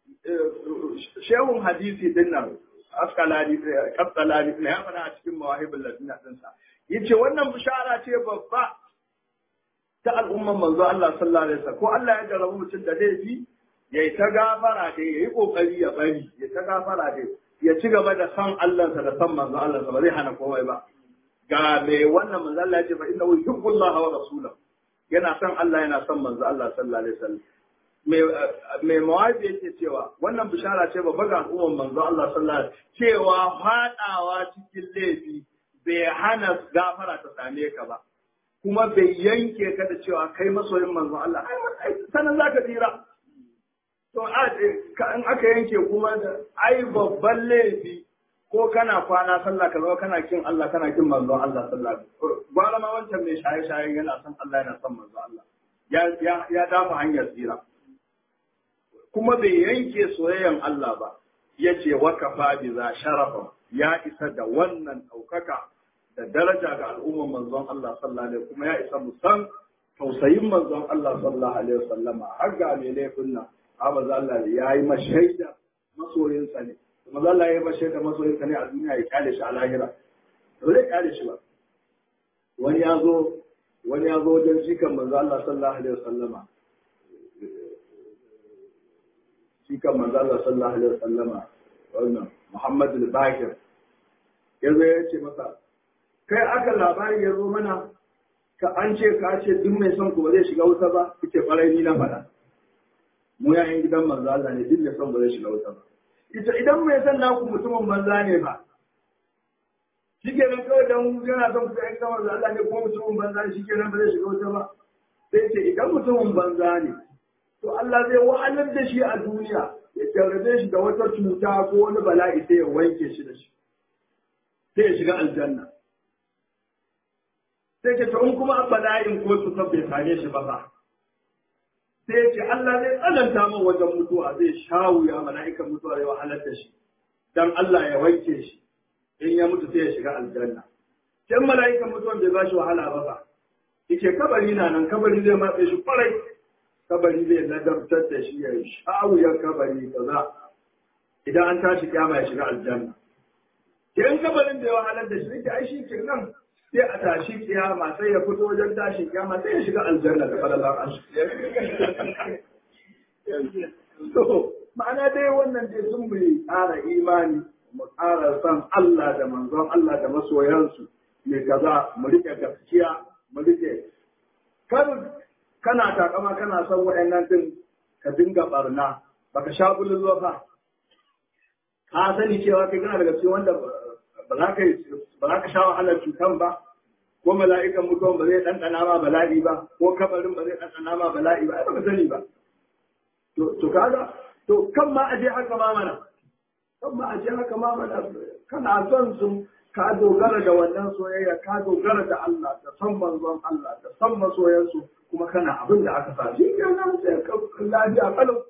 shehun hadisi din nan askalani kaskalani ne ya fara a cikin mawahibul ladina din sa yace wannan bishara ce babba ta al'umman manzo Allah sallallahu alaihi wasallam ko Allah ya jarabu mutum da laifi yayi ta gafara dai yayi kokari ya bari ya ta gafara dai ya ci gaba da san Allah sa da san manzo Allah sa ba zai hana komai ba ga me wannan manzo Allah ya ce fa innahu yuhibbullaha wa rasulahu yana san Allah yana san manzo Allah sallallahu alaihi wasallam mai mawazi yake cewa wannan bishara ce babba ga al'ummar manzo Allah sallallahu alaihi cewa fadawa cikin laifi bai hana gafara ta same ka ba kuma bai yanke ka da cewa kai masoyin manzo Allah ai sanan zaka tsira to in aka yanke kuma da ai babban laifi ko kana kwana sallah ka zama kana kin Allah kana kin manzo Allah sallallahu alaihi wasallam gwara ma wancan mai shaye-shaye yana son Allah yana son manzo Allah ya ya dafa hanyar tsira kuma bai yanke soyayyan Allah ba ya ce wakafa bi za sharafa ya isa da wannan ɗaukaka da daraja ga al'umman manzon Allah sallallahu alaihi kuma ya isa musan tausayin manzon Allah sallallahu alaihi wasallama har ga mai laifin nan amma Allah ya yi mashaida masoyinsa ne kuma Allah ya yi mashaida masoyinsa ne a duniya ya kyale shi a lahira ba zai kyale shi ba wani ya zo wani ya zo wajen jikan manzo Allah sallallahu alaihi wasallama shi kan manzo Allah sallallahu alaihi wasallama wannan Muhammad al-Bakir yazo ya ce masa kai aka labari ya zo mana ka an ce ka ce duk mai son ku ba zai shiga wuta ba kike farai ni na faɗa mu yayin gidan manzo Allah ne duk mai son ba zai shiga wuta ba ita idan mai son naku mutumin banza ne ba shi ke nan kawai dan yana son ku yayin gidan manzo Allah ne kuma mutumin banza ne shi ke nan ba zai shiga wuta ba sai ce idan mutumin banza ne to Allah zai wahalar da shi a duniya ya jarrabe shi da wata cuta ko wani bala'i sai ya wanke shi da shi sai ya shiga aljanna sai ce to in kuma bala'in ko cutar bai same shi ba ba sai ya ce Allah zai tsananta min wajen mutuwa zai sha wuya mala'ikan mutuwa zai wahalar da shi dan Allah ya wanke shi in ya mutu sai ya shiga aljanna can mala'ikan mutuwan bai ba shi wahala ba ba yake kabari na nan kabari zai matse shi kwarai kabari zai ladabtar da shi ya sha wuyan kabari kaza idan an tashi kiyama ya shiga aljanna in kabarin da ya wahalar da shi ai shi ke nan sai a tashi kiyama sai ya fito wajen tashin kiyama sai ya shiga aljanna da falalar ashi to ma'ana dai wannan dai sun mu ƙara imani mu ƙara san Allah da manzon Allah da masoyansu mai kaza mu rike gaskiya mu rike kar kana takama kana son wa'annan din ka dinga barna baka sha bulun fa ka sani cewa kai kana daga cikin wanda ba za ka ba za ka sha wahalar cutan ba ko mala'ikan mutuwan ba zai ɗanɗana ma bala'i ba ko kabarin ba zai ɗanɗana ma bala'i ba ai baka sani ba to to kaga to kan ma aje haka ma mana kan ma aje haka ma mana kana son su ka dogara da wannan soyayya ka dogara da Allah da san manzon Allah da san masoyansu kuma kana abin da aka sa shi kenan sai ka lafiya kalau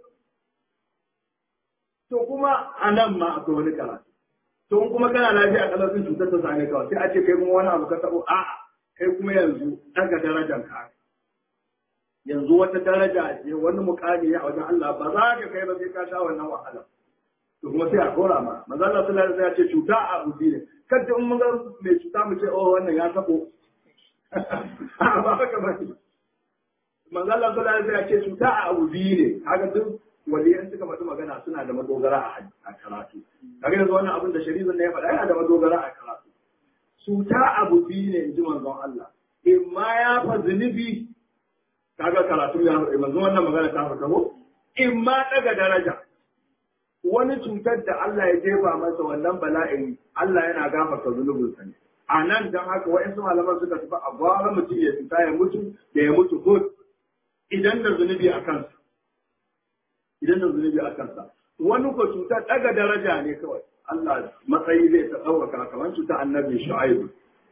to kuma a nan ma akwai wani karatu to in kuma kana lafiya kalau sun cutar ta same ka sai a ce kai kuma wani abu ka tabo a'a kai kuma yanzu daga darajar ka yanzu wata daraja ce wani mukami a wajen Allah ba za ka kai ba sai ka sha wannan wahala to kuma sai a kora ma manzo Allah sallallahu alaihi wasallam ya ce cuta a ubi ne kada in mun ga mai cuta mu ce oh wannan ya tabo ba haka ba ne manzo Allah sallallahu alaihi wasallam ya ce cuta a ubi ne kaga duk waliyan suka faɗi magana suna da madogara a karatu kaga yanzu wannan abin da shari'ar ne ya faɗa yana da madogara a karatu cuta abu biyu ne in ji manzon Allah in ma ya fa zunubi kaga karatu ya manzon wannan magana ta fita ko in ma daga daraja wani cutar da Allah ya jefa masa wannan bala'in Allah yana gafarta zunubinsa ne a nan don haka wa'insu malaman suka tafi a gwara mutum ya fita ya mutu da ya mutu good idan da zunubi a kansa idan da zunubi a kansa wani ko cutar daga daraja ne kawai Allah matsayi zai ta ɗaukaka kamar cutar annabi shu'aibu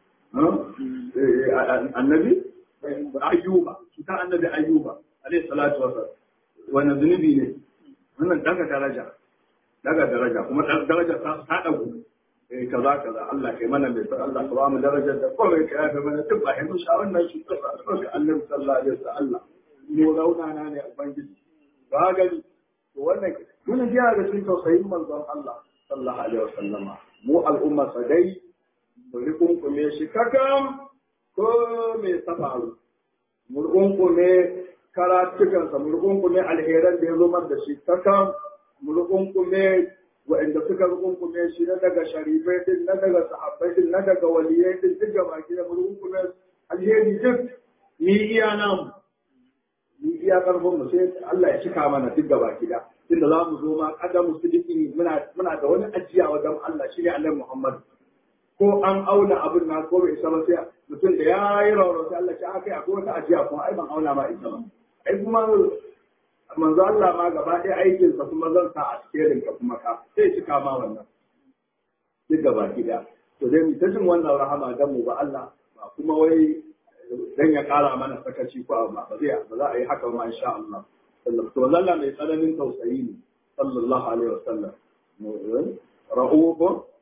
annabi ayyuba cutar annabi ayyuba alayhi salatu wa wannan zunubi ne wannan daga daraja daga daraja kuma daraja ta ta dago eh kaza kaza Allah kai mana mai Allah ka ba mu darajar da kawai ka yafe mana duk ba hin sha wannan shi ta ga annabi sallallahu alaihi wasallam mu rauna na ne ubangiji ba gani to wannan mun ji ga cikin tausayin manzon Allah sallallahu alaihi wasallama mu al'umma sadai mu rikunkume shi kakam ko me safaru mu rikunkume karatukansa mu rikunkume alheran da ya zo mar da shi kakam mu rikunkume wa'anda suka rikunkume shi na daga sharifai din na daga sahabbai din na daga waliyai din duk gaba ki da mu rikunkume alheri duk ni iya namu ni iya karfin mu sai Allah ya cika mana duk gaba ki da inda za mu zo ma kadamu sidiki muna muna da wani ajiya wajen Allah shi ne Annabi Muhammad ko an auna abin na ko bai isa ba sai mutum da ya yi rauro sai Allah ya kai akwai wata ajiya kuma ai ban auna ma isa ba ai kuma manzo Allah ma gaba ɗaya aikin sa kuma zan sa a cikin ka kuma ka sai cika ma wannan duk gaba gida to dai mu ta jin wannan rahama dan mu ba Allah ba kuma wai dan ya kara mana sakaci ko ba ba zai ba za a yi haka ma insha Allah to Allah mai tsananin tausayi ne sallallahu alaihi wasallam ra'ubu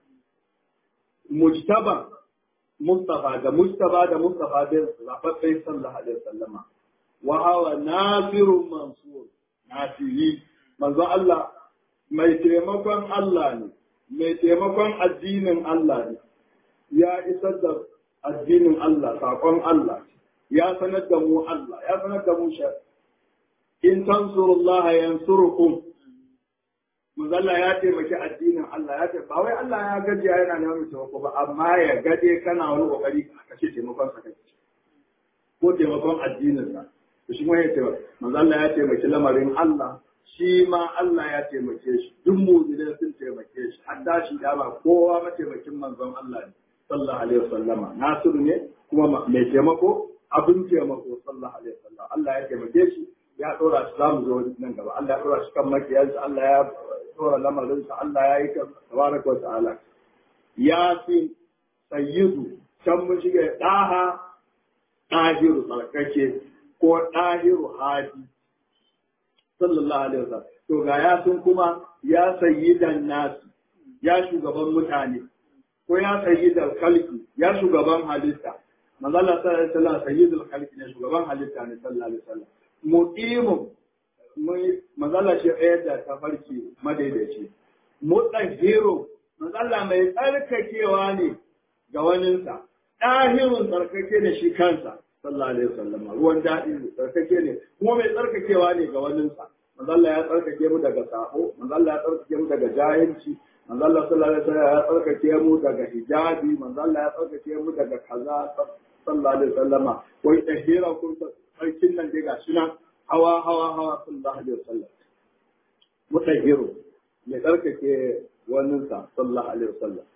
mujtaba mustafa da mustafa da mustafa da zababbe sallallahu alaihi wasallama wa hawa nasirun mansur nasiri manzo Allah mai taimakon Allah ne mai taimakon addinin Allah ne ya isar da addinin Allah sakon Allah ya sanar da mu Allah ya sanar da mu shari'a in tansurullaha yansurukum Muzalla ya taimaki addinin Allah ya taimaki ba wai Allah ya gajiya yana neman taimako ba amma ya gade kana wani kokari ka ce taimakon sa kai ko taimakon addinin sa to shi ma ya taimaki Muzalla ya taimaki lamarin Allah shi ma Allah ya taimake shi duk mu'minin sun taimake shi hadda shi da ba kowa mataimakin manzon Allah ne sallallahu alaihi wasallama nasiru ne kuma mai taimako abin taimako sallallahu alaihi wasallam Allah ya taimake shi ya ɗora shi za mu zo nan gaba Allah ya ɗora shi kan makiyarsa Allah ya ɗora lamarinsa Allah ya yi kan tabaraka wa ta'ala ya fi sayyidu can mun shiga ɗaha ɗahiru tsarkake ko ɗahiru hadi sallallahu alaihi wasallam to ga ya sun kuma ya sayyidan nasu ya shugaban mutane ko ya sayyidan kalki ya shugaban halitta manzo Allah sallallahu alaihi wasallam sayyidul khalqi ne shugaban halitta ne sallallahu alaihi wasallam muqimun mai mazala shi ɗaya da tafarki madaidaici mutahhiru manzo Allah mai tsarkakewa ne ga waninsa ɗahirun tsarkake ne shi kansa sallallahu alaihi wasallam ruwan daɗi tsarkake ne kuma mai tsarkakewa ne ga waninsa manzo Allah ya tsarkake mu daga sabo manzo Allah ya tsarkake mu daga jahilci manzo Allah sallallahu alaihi wasallam ya tsarkake mu daga hijabi manzo Allah ya tsarkake mu daga kaza sallallahu alaihi wasallama wai tahira kun sarkin nan dai gashi nan hawa hawa hawa sallallahu alaihi wasallam mutahiru mai tsarkake waninsa sallallahu alaihi wasallam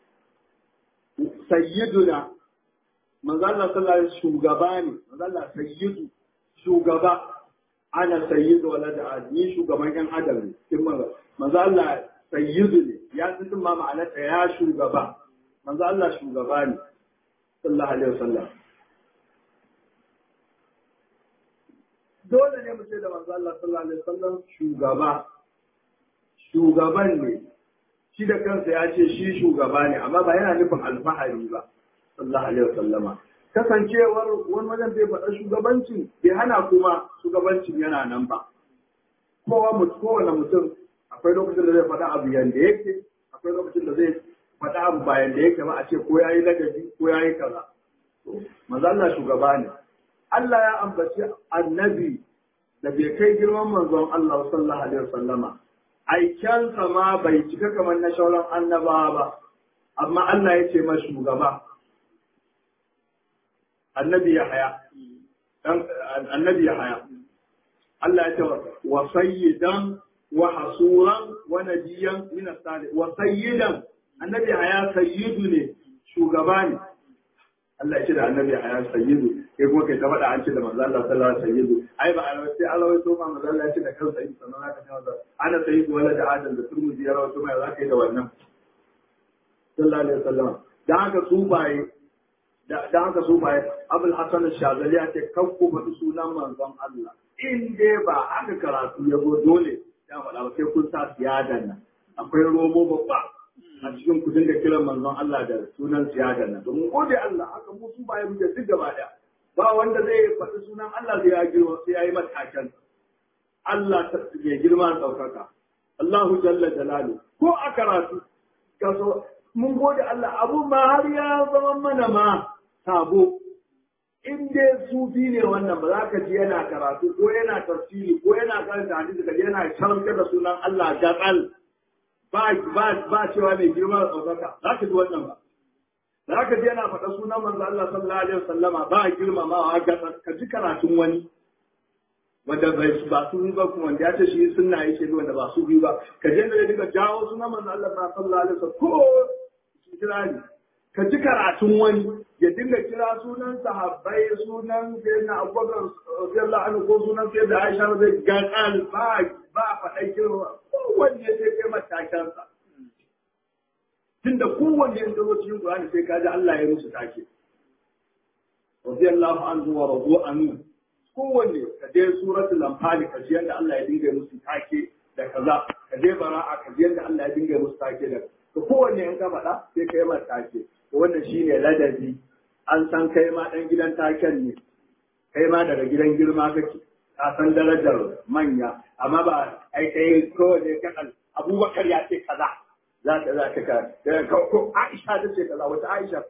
sayyiduna manzo Allah sallallahu alaihi shugaba ne manzo Allah sayyidu shugaba ana sayyidu wala da ni shugaban yan adam ne kin manzo manzo Allah sayyidu ne ya san ma ma'anar ta ya shugaba manzo Allah shugaba ne sallallahu alaihi wasallam dole ne mu ce da manzo Allah sallallahu alaihi wasallam shugaba shugaban ne shi da kansa ya ce shi shugaba ne amma ba yana nufin alfahari ba sallallahu alaihi wasallama kasancewar wani wajen bai faɗa shugabancin bai hana kuma shugabancin yana nan ba kowa mutum kowane mutum akwai lokacin da zai faɗa abu yanda yake akwai lokacin da zai faɗa abu ba yanda yake ba a ce ko yayi ladabi ko yayi kaza manzo Allah shugaba ne Allah ya ambaci annabi da bai kai girman manzon Allah sallallahu alaihi wasallama aikensa ma bai cika kamar na shauran annabawa ba amma Allah ya ce ma shugaba annabi ya haya annabi ya haya Allah ya ce wa sayyidan wa hasuran wa nabiyan min as-salih wa sayyidan annabi haya sayyidu ne shugaba ne Allah ya ce da annabi haya sayyidu kai kuma kai ta faɗa an ce da manzo Allah sallallahu alaihi sayyidu ai ba alawai sai Allah ya so ma manzo Allah ya ce da kansa sayyidu sannan aka ce masa ana sayyidu wala da adam da turmuzi ya rawaito mai zaka yi da wannan sallallahu alaihi wasallam dan haka su baye dan haka su baye Abul Hasan Shazali ya ce kan ku faɗi sunan manzon Allah in dai ba haka karatu ya zo dole ya faɗa ba sai kun sa siyadan nan akwai romo babba a cikin kudin da kiran manzon Allah da sunan siyadan nan domin gode Allah haka mu su baye muke duk gaba daya ba wanda zai faɗi sunan Allah sai ya girma sai ya yi matakan Allah ya girma ɗaukaka Allahu jalla jalalu ko a karatu kaso mun gode Allah abu ma har ya zama mana ma sabo in dai sufi ne wannan ba za ka ji yana karatu ko yana tafsiri ko yana karanta hadisi ka yana karantar da sunan Allah gatsal ba ba ba cewa mai girma da ɗaukaka za ka ji wannan ba da haka ji yana faɗa sunan manzo Allah sallallahu alaihi wasallama ba a girmamawa ga ka ji karatun wani wanda bai ba su ba kuma wanda ya ce shi sunna yake bi wanda ba su bi ba ka je da dinga jawo sunan manzo Allah sallallahu alaihi wasallam ko kirani ka ji karatun wani ya dinga kira sunan sahabbai sunan sayyidina Abubakar radiyallahu anhu ko sunan sayyidina Aisha zai ga kan ba ba faɗa kirma kowanne sai kai matakansa tunda kowanne in zo cikin Qur'ani sai kaji Allah ya musu take radiyallahu anhu wa radu anhu kowanne ka je suratul anfal ka ji yanda Allah ya dinga musu take da kaza ka je bara'a ka ji yanda Allah ya dinga musu take da to kowanne in ka faɗa sai kai ma take to wannan shine ladabi an san kai ma dan gidan taken ne kai ma daga gidan girma kake ka san darajar manya amma ba ai kai kowanne kan Abubakar ya ce kaza za ta za ta ko Aisha ta ce kaza wata Aisha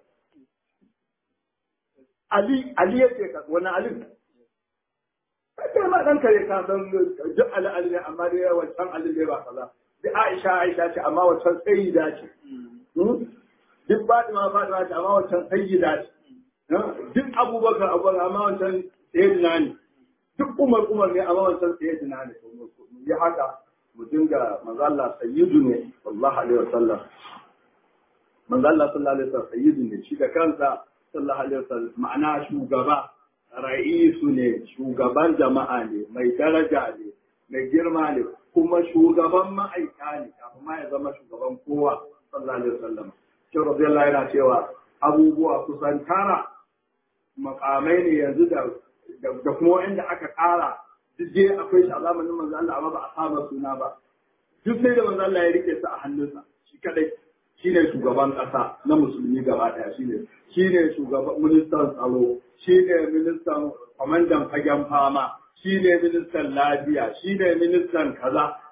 Ali Ali ya ce kaza wani Ali kai ma dan kare ka san duk Ali Ali ne amma dai wancan Ali ne ba kaza duk Aisha Aisha ce amma wancan sayyida ce duk Fatima Fatima ce amma wancan sayyida ce duk Abubakar Abubakar amma wancan sayyidina ne duk Umar Umar ne amma wancan sayyidina ne ya haka mu dinga manzo Allah sayyidu ne sallallahu alaihi wasallam manzo Allah sallallahu alaihi wasallam sayyidu ne shi da kansa sallallahu alaihi wasallam ma'ana shugaba ra'isu ne shugaban jama'a ne mai daraja ne mai girma ne kuma shugaban ma'aika ne kafin ma ya zama shugaban kowa sallallahu alaihi wasallam shi radiyallahu yana cewa abubuwa kusan tara makamai ne yanzu da da kuma wanda aka kara duk dai akwai shi a zamanin manzo Allah amma ba a saba suna ba duk sai da manzo Allah ya rike su a hannunsa shi kadai shine shugaban kasa na musulmi gaba daya shine shine shugaban ministan tsaro shine ministan kwamandan fagen fama shine ministan lafiya shine ministan kaza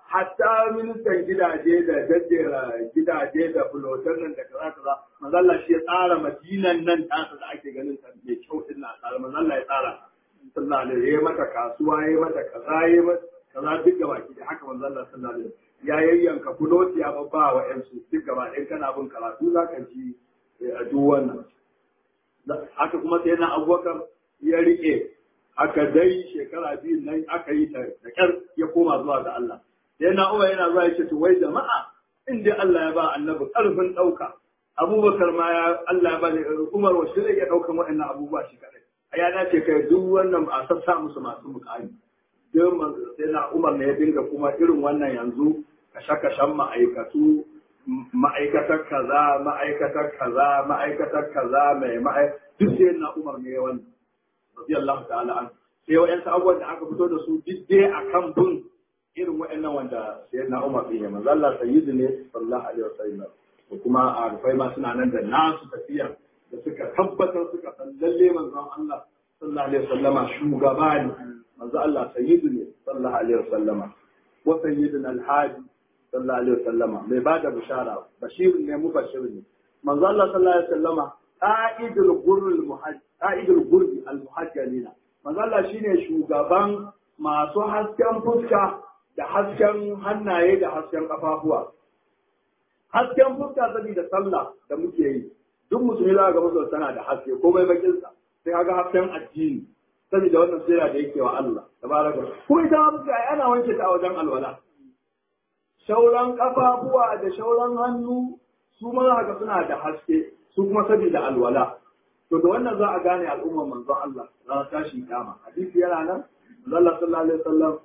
hatta ministan gidaje da daddera gidaje da fulotan nan da kaza kaza manzalla shi ya tsara madinan nan tasa da ake ganin ta mai kyau din na tsara manzalla ya tsara sallallahu alaihi ya mata kasuwa ya mata kaza ya mata kaza duk gaba ki da haka manzalla sallallahu alaihi ya yayyanka fuloti ya babba wa yan su duk gaba ɗin kana bin karatu za ka ji a duk wannan haka kuma sai na abubakar ya rike aka dai shekara biyu nan aka yi ta da kyar ya koma zuwa ga Allah sai na uwa yana zuwa yake to wai jama'a in dai Allah ya ba annabi karfin dauka abubakar ma ya Allah ya ba ne umar wa shi ya daukan waɗannan abubuwa shi kadai a ya dace kai duk wannan a sassa musu masu mukami don sai na umar ne ya dinga kuma irin wannan yanzu kashe-kashen ma'aikatu ma'aikatar kaza ma'aikatar kaza ma'aikatar kaza mai ma'ai duk sai na umar ne wannan radiyallahu ta'ala an sai wa'yansu abubuwan da aka fito da su duk dai akan bin irin waɗannan wanda sai na Umar ɗin ya manzo Allah sayyidu ne sallallahu alaihi wasallam da kuma a rufai ma suna nan da nasu tafiya da suka tabbatar suka san lalle manzon Allah sallallahu alaihi wasallama shugaba ne manzo Allah sayyidu ne sallallahu alaihi wasallama wa sayyidun alhaji sallallahu alaihi wasallama mai bada bishara bashir ne mubashir ne manzo Allah sallallahu alaihi wasallama qa'idul gurrul muhajj qa'idul gurbi al muhajjalina manzo Allah shine shugaban masu hasken fuska da hasken hannaye da hasken kafafuwa. Hasken fuska saboda sallah da muke yi, duk musulmi za ga musulmi tana da haske ko bai bakinsa, sai kaga hasken addini, saboda wannan sirra da yake wa Allah, tabaraka. Kuma ita ma fuska ana wanke ta a wajen alwala. Shauran kafafuwa da shauran hannu su ma za ga suna da haske, su kuma saboda alwala. To da wannan za a gane al'ummar manzon Allah, za ta tashi kiyama. Hadisi yana nan, Allah sallallahu alaihi wasallam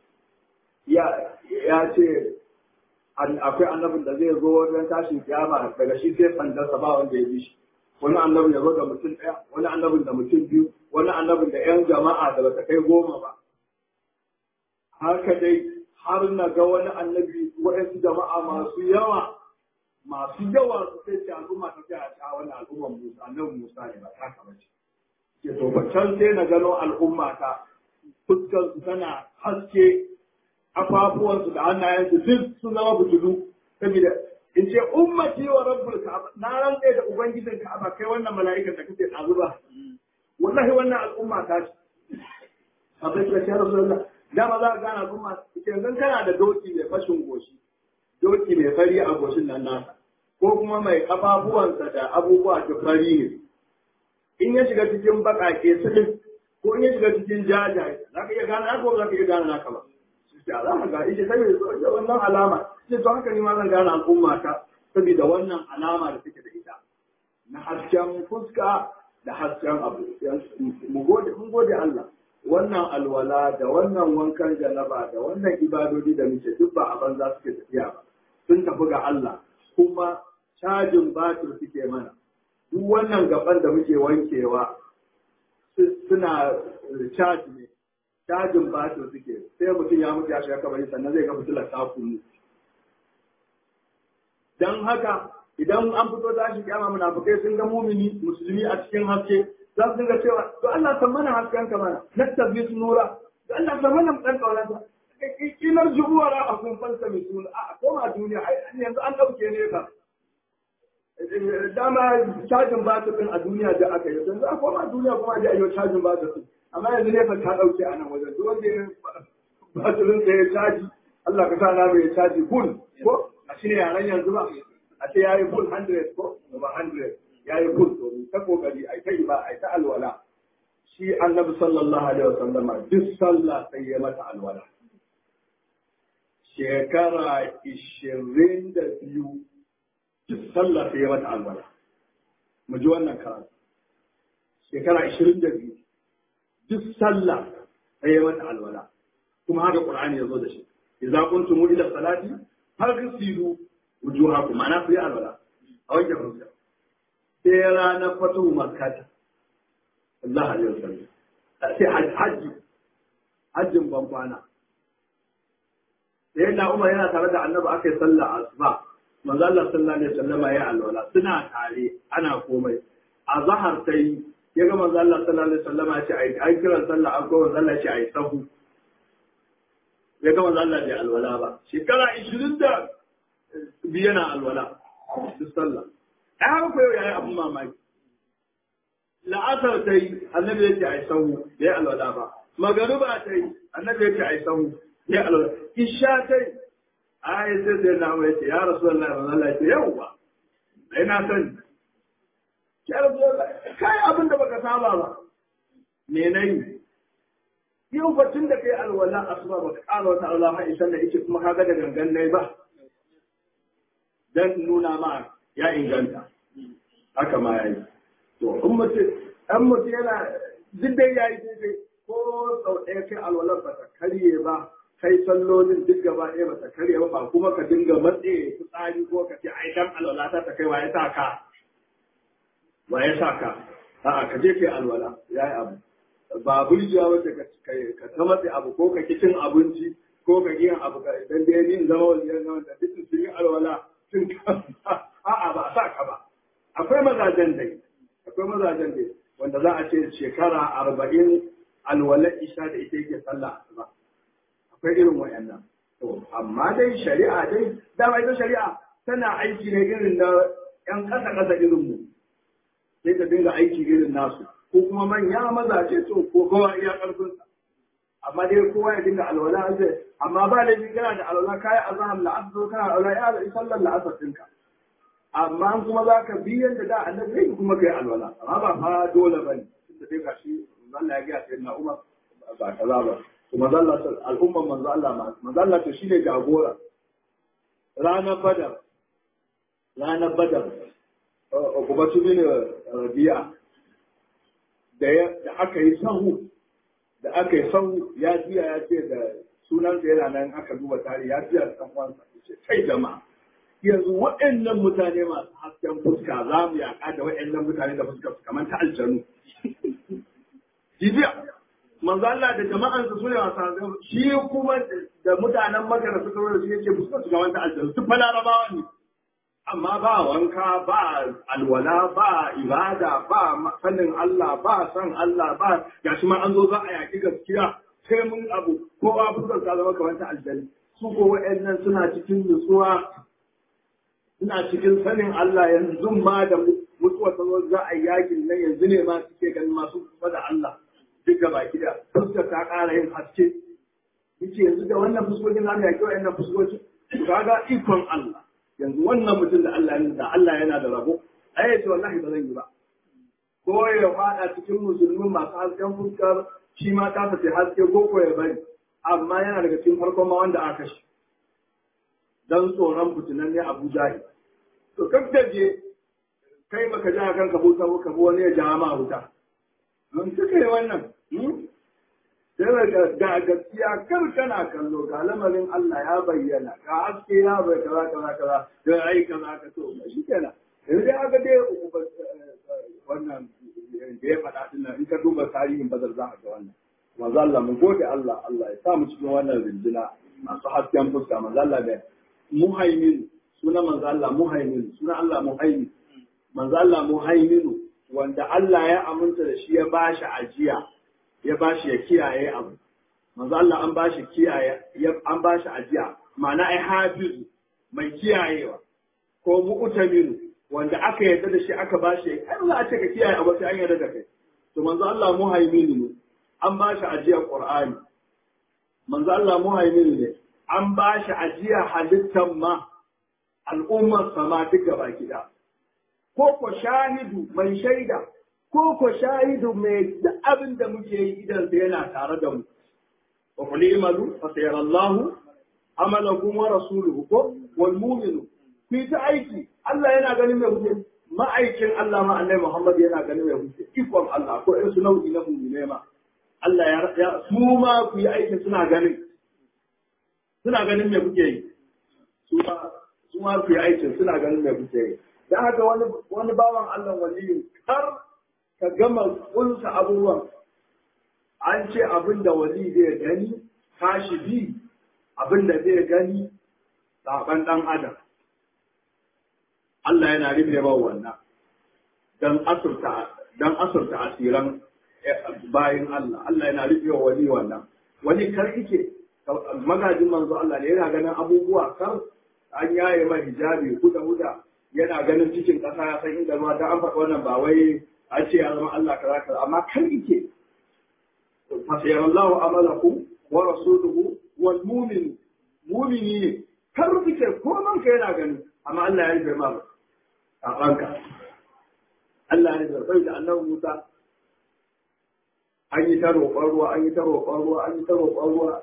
ya ce akwai annabin da zai zo wajen tashin kiyama daga shi sai sandarsa ba wanda ya bi shi wani annabin ya zo da mutum ɗaya wani annabin da mutum biyu wani annabin da yan jama'a da bata kai goma ba haka dai har na ga wani annabi waɗansu jama'a masu yawa masu yawa su sai ce al'umma ta kai a wani al'umman Musa annabi Musa ne ba ta kama ce ke to can sai na gano al'umma ta fuskar su tana haske kafafuwansu da hannayensu duk sun zama butulu saboda in ce ummati wa rabbul ka'aba na rantsa da ubangijin ka'aba kai wannan mala'ikan da kake tsazu ba wallahi wannan al'umma ta ce abai ka ce rasulullah dama za ka gane al'umma ita yanzu kana da doki mai fashin goshi doki mai fari a goshin nan nasa ko kuma mai kafafuwansa da abubuwa da fari ne in ya shiga cikin baƙaƙe su ko in ya shiga cikin jajaye za ka iya gane naka ko za ka iya gane naka ba ya za ka ga ita sai da wannan alama sai to haka ni ma zan gane al'umma ta saboda wannan alama da take da ita na hasken fuska da hasken abu mu gode mun gode Allah wannan alwala da wannan wankan janaba da wannan ibadodi da muke duk ba a banza suke tafiya ba sun tafi ga Allah kuma cajin batir suke mana duk wannan gaban da muke wankewa suna caji ne cajin batir suke sai mutum ya mutu ya shiga kabari sannan zai ga fitilar ta kunu dan haka idan an fito tashi kiyama munafikai sun ga mumini musulmi a cikin haske za su dinga cewa to Allah san mana hasken ka mana nattabi nura to Allah san mana dan kaulanta kilar jubuwara a kun fansa mai suna a koma duniya yanzu an dauke ne ka dama cajin batir din a duniya da aka yi yanzu a koma duniya kuma a ji ayyo cajin batir din amma yanzu ne fa ta dauke a nan wajen duk wanda ya batirin sa ya caji Allah ka sa na mai caji full ko a shi ne yaran yanzu ba a ce yayi full 100 ko ba 100 yayi full to ta kokari ai ta ba ai ta alwala shi annabi sallallahu alaihi wasallama duk sallah sai ya mata alwala shekara ishirin da biyu duk sallah sai ya mata alwala mu ji wannan karatu shekara ishirin da biyu duk sallah sai ya mata alwala kuma haka qur'ani ya zo da shi idza kuntum ila salati faghsilu wujuhakum ma'ana ku yi alwala a wanke fuska sai ranar fatu makkata Allah alaihi wasallam sai hajji hajjin ban kwana sai na Umar yana tare da Annabi aka yi sallah asuba manzo Allah sallallahu alaihi wasallam ya alwala suna tare ana komai a zahar sai ya ga manzo Allah sallallahu alaihi wasallam ya ce ai ai kiran sallah an ko manzo Allah ya ce ai sahu ya ga manzo Allah bai alwala ba shekara 20 da biyu yana alwala duk sallah ai haka ko yayi abun mamaki la'asar ta yi annabi ya ce ai sahu bai alwala ba magaruba ta yi annabi ya ce ai sahu bai alwala isha ta yi ai sai sai na mai ce ya rasulullahi manzo Allah ya ce yauwa ai na sani ya rasulullahi kai abin da baka saba ba me nayi yau batun da kai alwala asuba baka ƙara wata Allah ha isan da yake kuma kaga da gangan nai ba dan nuna ma ya inganta haka ma yayi to in mutum an mutum yana duk dai yayi daidai ko sau ɗaya kai alwalar ba ta karye ba kai sallolin duk gaba ɗaya ba ta karye ba ba kuma ka dinga matse fitsari ko ka ce ai dan alwala ta ta kai wa ya sa ka wa ya sa ka a'a ka je kai alwala yayi abu ba burjiya wace ka ta matse abu ko ka cin abinci ko ka yin abu ka idan dai yin zama wajen zama da duk sun yi alwala sun a'a ba a sa ka ba akwai mazajen dai akwai mazajen dai wanda za a ce shekara arba'in alwala isha da ita yake sallah asuba akwai irin wayannan to amma dai shari'a dai dama ita shari'a tana aiki ne irin na yan kasa kasa irin mu sai ta dinga aiki irin nasu ko kuma manya mazaje to ko kowa iya karfinsa amma dai kowa ya dinga alwala zai amma ba da kana da alwala kai azhar la'asar kana alwala ya da sallar la'asar ɗinka amma kuma za ka bi yadda da annabi kuma kai alwala amma ba fa dole bane tunda dai gashi manzo Allah ya ga sai na Umar ba kaza ba kuma manzo Allah al'umman manzo Allah ma manzo Allah to shine jagora ranar badar ranar badar Ubatu bin Rabi'a da aka yi sahu da aka yi sahu ya jiya ya ce da sunansa yana nan aka duba tare ya jiya da ɗan uwansa ya ce kai jama'a yanzu waɗannan mutane masu hasken fuska za mu yaƙa da waɗannan mutane da fuska su kamar ta aljanu jibiya manzo Allah da jama'ansa su ne masu hasken shi kuma da mutanen maka da suka zo da shi yake fuska su kamar ta aljanu su fa larabawa ne amma ba wanka ba alwala ba ibada ba sanin Allah ba san Allah ba gashi ma an zo za a yaki gaskiya sai mun abu kowa fuskar ta zama kamar ta aljani su ko wa'annan suna cikin nutsuwa suna cikin sanin Allah yanzu ma da mutuwa ta zo za a yi yakin nan yanzu ne ma suke ganin masu kusa da Allah duk da baki da fuskar ta ƙara yin haske yace yanzu da wannan fuskokin za mu yaki wa'annan fuskokin kaga ikon Allah yanzu wannan mutum da Allah da Allah yana da rabo ai yace wallahi ba zan yi ba ko ya fada cikin musulmin masu hasken fuskar shi ma ta fice haske ko ko ya bari amma yana daga cikin farkon ma wanda aka shi dan tsoron fitinan ne Abu Jahil to kakkaje kai baka ja kanka buta ko ka wani ya ja ma wuta mun suka yi wannan sai ga gaskiya kar kana kallo ga lamarin Allah ya bayyana ga haske ya bai kaza kaza kaza da ai kaza ka to shi kenan yanzu dai aka dai wannan da ya faɗa din in ka duba tarihin bazar za ka ga wannan manzo Allah mu gode Allah Allah ya sa mu cikin wannan rinjina masu hasken fuska manzo Allah da muhaimin suna manzo Allah muhaimin suna Allah muhaimin manzo Allah muhaiminu wanda Allah ya aminta da shi ya bashi ajiya ya bashi ya kiyaye abu manzo Allah an bashi kiyaye an bashi ajiya ma'ana ai hafizu mai kiyayewa ko mu'taminu wanda aka yarda da shi aka bashi ai za a ce ka kiyaye abu sai an yarda da kai to manzo Allah muhaiminu ne an bashi ajiyar Qur'ani manzo Allah muhaiminu ne an bashi ajiyar halittar ma al'ummar sama duka baki da ko ko shahidu mai shaida ko ko shahidu mai da abin da muke yi idan sai yana tare da mu wa qul imalu fa sayara Allahu amalakum wa rasuluhu ko wal mu'minu ku ta aiki Allah yana ganin mai kuke ma'aikin Allah ma annabi Muhammad yana ganin mai kuke ikon Allah ko irin su nau'i na mu'mine ma Allah ya su ma ku yi aikin suna ganin suna ganin me kuke yi su ma su ma ku yi aikin suna ganin me kuke yi dan haka wani wani bawan Allah waliyin har ka gama kunsa abubuwan an ce abin da wali zai gani tashi bi abin da zai gani saban dan adam Allah yana rufe ba wannan dan asurta dan asurta asiran bayin Allah Allah yana rufe wa wali wannan wani kar yake magajin manzo Allah ne yana ganin abubuwa kar an yaye mai hijabi huda huda yana ganin cikin ƙasa ya san inda ruwa dan an faɗi wannan ba wai a ce ya zama Allah kaza kaza amma kan yake fasayarallahu amalakum wa rasuluhu wal mu'min mu'mini ne kar kike ko man ka yana gani amma Allah ya rufe ma a ranka Allah ya rufe da annabi Musa an yi ta roƙon ruwa an yi ta roƙon ruwa an yi ta roƙon ruwa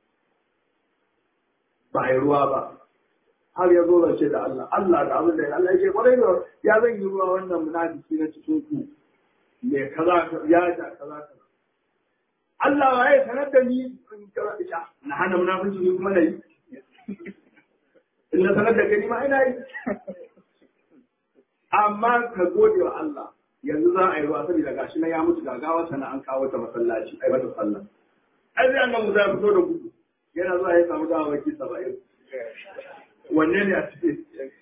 ba a yi ruwa ba har ya zo zance da Allah Allah da abin da ya Allah ya ce kwarai da ya zan yi ruwa wannan munafiki na cikin ku me kaza ya ja kaza kaza Allah wa ya sanar da ni in kaza isha na hana munafiki ni kuma nayi in na sanar da kai ma ina yi amma ka gode wa Allah yanzu za a yi ruwa saboda gashi na ya mutu gagawa sana an kawo ta masallaci ai mata sallah ai sai annabi Musa ya fito da gudu yana zuwa ya samu dawaki 70 wanne ne a cikin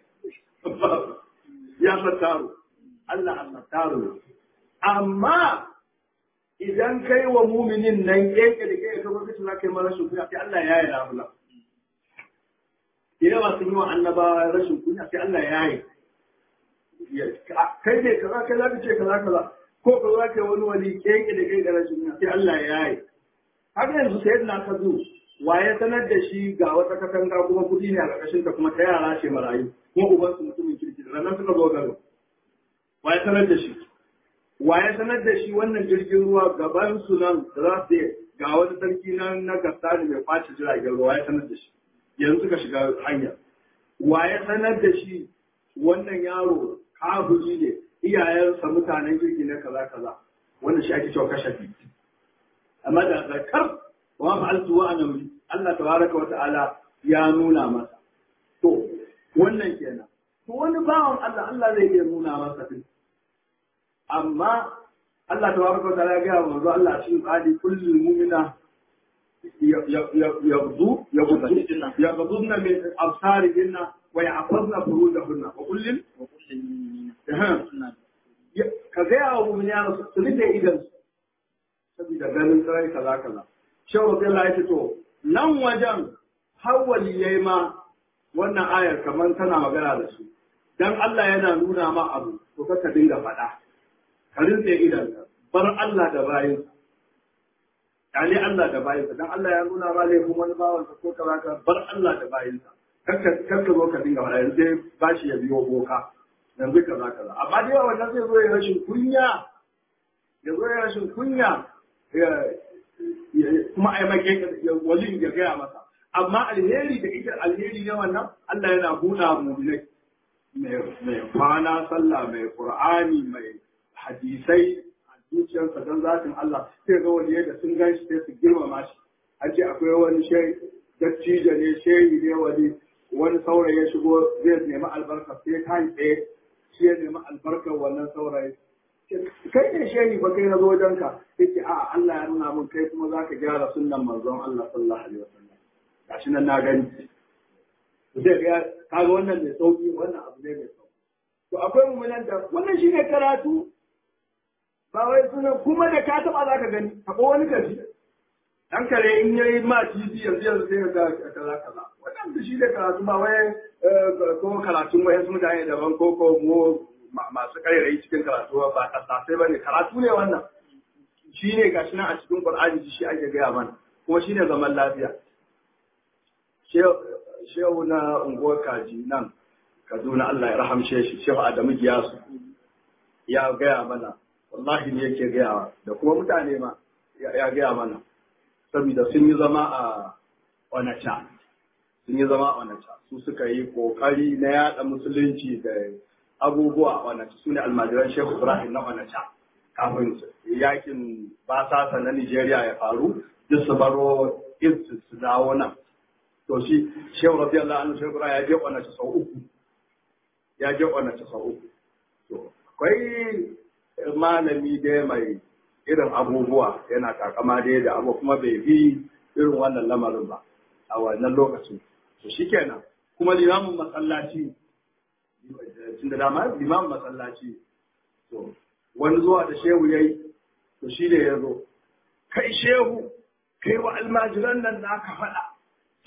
ya fattaro Allah Allah taro amma idan kai wa muminin nan keke da keke kuma kace za ka yi mara rashin kunya sai Allah ya yi labula idan ba sun yi wa annabawa rashin kunya sai Allah ya yi kai ne kaza kai za ka ce kaza kaza ko ka za ka yi wani wani keke da keke rashin kunya sai Allah ya yi haka yanzu sai na ka zo waye sanar da shi ga wata katanga kuma kuɗi ne a ƙarƙashin ta kuma ta yara ce marayu kuma uban su mutumin kirki da ranar suka zo garo waye sanar da shi waye sanar da shi wannan jirgin ruwa gaban su nan da za su ga wani sarki nan na gastani mai kwace jiragen ruwa waye sanar da shi yanzu suka shiga hanya waye sanar da shi wannan yaro kafiri ne iyayensa mutanen kirki na kaza kaza wannan shi ake cewa kashafi amma da zakar wa fa'altu wa ana Allah tabaraka wa ta'ala ya nuna masa to wannan kenan to wani bawan Allah Allah zai iya nuna masa din amma Allah tabaraka wa ta'ala ya ga manzo Allah cikin qadi kullu mu'mina يغضو يغضضن من أبصارهن ويعقضن فروجهن وكل ka gaya wa mummuni ya su rufe idan saboda ganin sarai kaza kaza shehu Allah ya ce to nan wajen hawali yayi ma wannan ayar kamar tana magana da su dan Allah yana nuna ma abu to ka dinga faɗa ka rinse idan bar Allah da bayin kyale Allah da bayinsa dan Allah ya nuna ma laifin wani bawansa ko kaza ka bar Allah da bayinsa kakka kakka zo ka dinga faɗa yanzu sai bashi ya biyo boka yanzu kaza kaza amma dai wannan zai zo ya rashin kunya ya zo ya rashin kunya kuma a yi make wali ya gaya masa amma alheri da ita alheri ne wannan Allah yana buɗa mu mai kwana sallah mai qur'ani mai hadisai zuciyarsa don zatin Allah sai ga wani da sun gan shi sai su girmama shi an ce akwai wani shehi dattijo ne shehi ne wani wani saurayi ya shigo zai nemi albarka sai ta yi tsaye shi ya nemi albarkar wannan saurayi kai ne shehi ba kai na zo wajen ka yake a Allah ya nuna min kai kuma zaka gyara sunnan manzon Allah sallallahu alaihi wasallam gashi nan na gani zai ga kaga wannan mai sauki wannan abu ne mai sauki to akwai mummunan da wannan shine karatu ba wai suna kuma da ka taba za ka gani taɓa wani kashi dan kare in yayi ma titi yanzu yanzu sai ga kaza kaza wannan da shi da karatu ba wai ko karatun wai sun mutane daban ko ko mu masu karerai cikin karatu ba kasasai bane karatu ne wannan shi ne gashi nan a cikin Qur'ani shi ake gaya mana kuma shi ne zaman lafiya shehu na unguwar kaji nan Kaduna Allah ya rahamshe shi shehu Adamu Giyasu ya gaya mana wallahi ne yake gaya da kuma mutane ma ya gaya mana saboda sun yi zama a onacha sun yi zama a onacha su suka yi kokari na yada musulunci da abubuwa a onacha su ne almajiran shehu ibrahim na onacha kafin yakin basasa na nigeria ya faru duk su baro irsu su dawo nan to shi shehu radiyallahu anhu shehu ibrahim ya je onacha sau uku ya je onacha sau uku to akwai malami dai mai irin abubuwa yana takama dai da abu kuma bai bi irin wannan lamarin ba a wannan lokacin to shikenan kuma limamin masallaci tun da dama limamin masallaci to wani zuwa da shehu yayi to shi da ya zo kai shehu kai wa almajiran nan da aka faɗa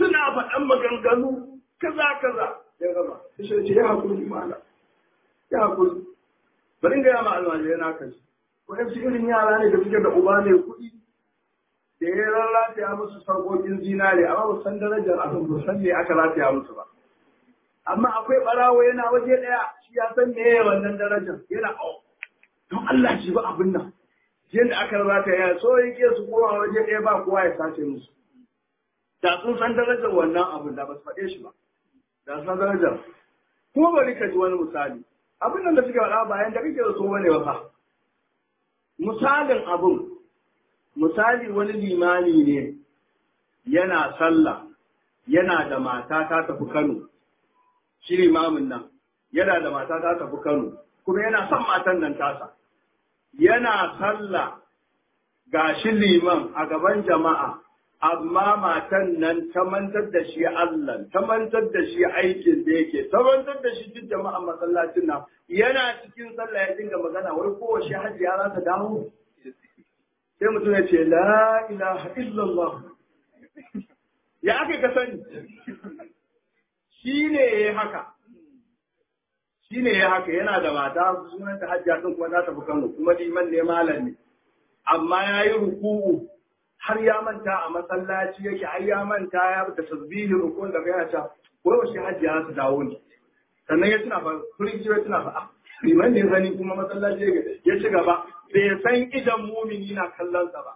suna faɗan maganganu kaza kaza ya gama sai ce ya hakuri mala ya hakuri bari in gaya ma almajirai na kashi waɗansu irin yara ne da suke da uba mai kuɗi da ya rataya musu sarƙoƙin zinare amma ba san darajar abin ba san me aka rataya musu ba amma akwai ɓarawo yana waje ɗaya shi ya san me wannan darajar yana au don Allah shi ba abin nan yadda aka rataya so yake su koma waje ɗaya ba kowa ya sace musu da sun san darajar wannan abin da ba su faɗe shi ba da sun san darajar kuma bari ka ji wani misali abin nan da suke faɗa bayan da kake da so bane ba fa misalin abin misali wani limani ne yana sallah yana da mata ta tafi Kano shi limamin nan yana da mata ta tafi Kano kuma yana son matan nan tasa yana sallah ga shi liman a gaban jama'a amma matan nan ta mantar da shi Allah ta mantar da shi aikin da yake ta mantar da shi duk jama'a masallacin nan yana cikin sallah ya dinga magana wai kowace hajiya za ta dawo sai mutum ya ce la ilaha illallah ya aka ka sani shi ne ya haka shi ne ya haka yana da mata sunan ta hajjiya sun kuma za ta fi kano kuma liman ne malam ne amma ya yi ruku'u har ya manta a masallaci yake har ya manta ya da tasbihi rukun da yana ta ko yaushe hajjiya su dawo ne sannan ya tuna fa kurin ya tuna fa liman ne zani kuma masallaci ya ci gaba bai san idan mumini na kallon sa ba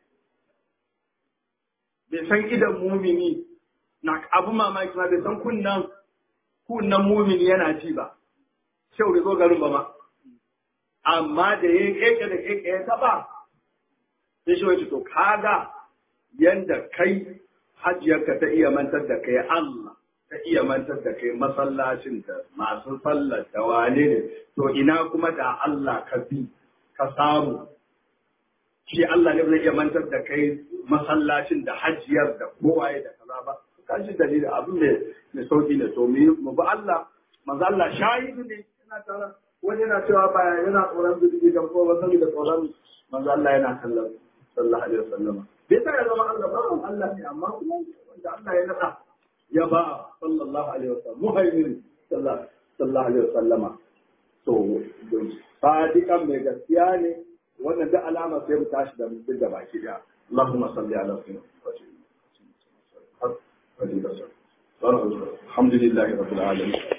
bai san idan mumini na abu mamaki ma bai san kunnan kunnan mumini yana ci ba shau bai zo garin ba ma amma da ya keke da keke ya taba sai shi wace to kaga yanda kai hajiyarka ta iya mantar da kai Allah ta iya mantar da kai masallacin da masu sallar da wane ne to ina kuma da Allah ka bi ka samu shi Allah ne zai iya mantar da kai masallacin da hajiyar da kowaye da kaza ba ka shi dalilin abin da mai sauki ne to mu ba Allah manzo Allah shahidu ne yana tara wani yana cewa ba yana tsoron zubi da ko ba da tsoron manzo Allah yana kallon sallallahu alaihi wasallam bai sa ya zama Allah ba Allah ne amma kuma wanda Allah ya nada ya ba sallallahu alaihi wasallam muhaimin sallallahu alaihi wasallama to sadiqan mai gaskiya ne wannan da alama sai mu tashi da mutum da baki da Allahumma salli ala sayyidina Muhammad الحمد لله رب العالمين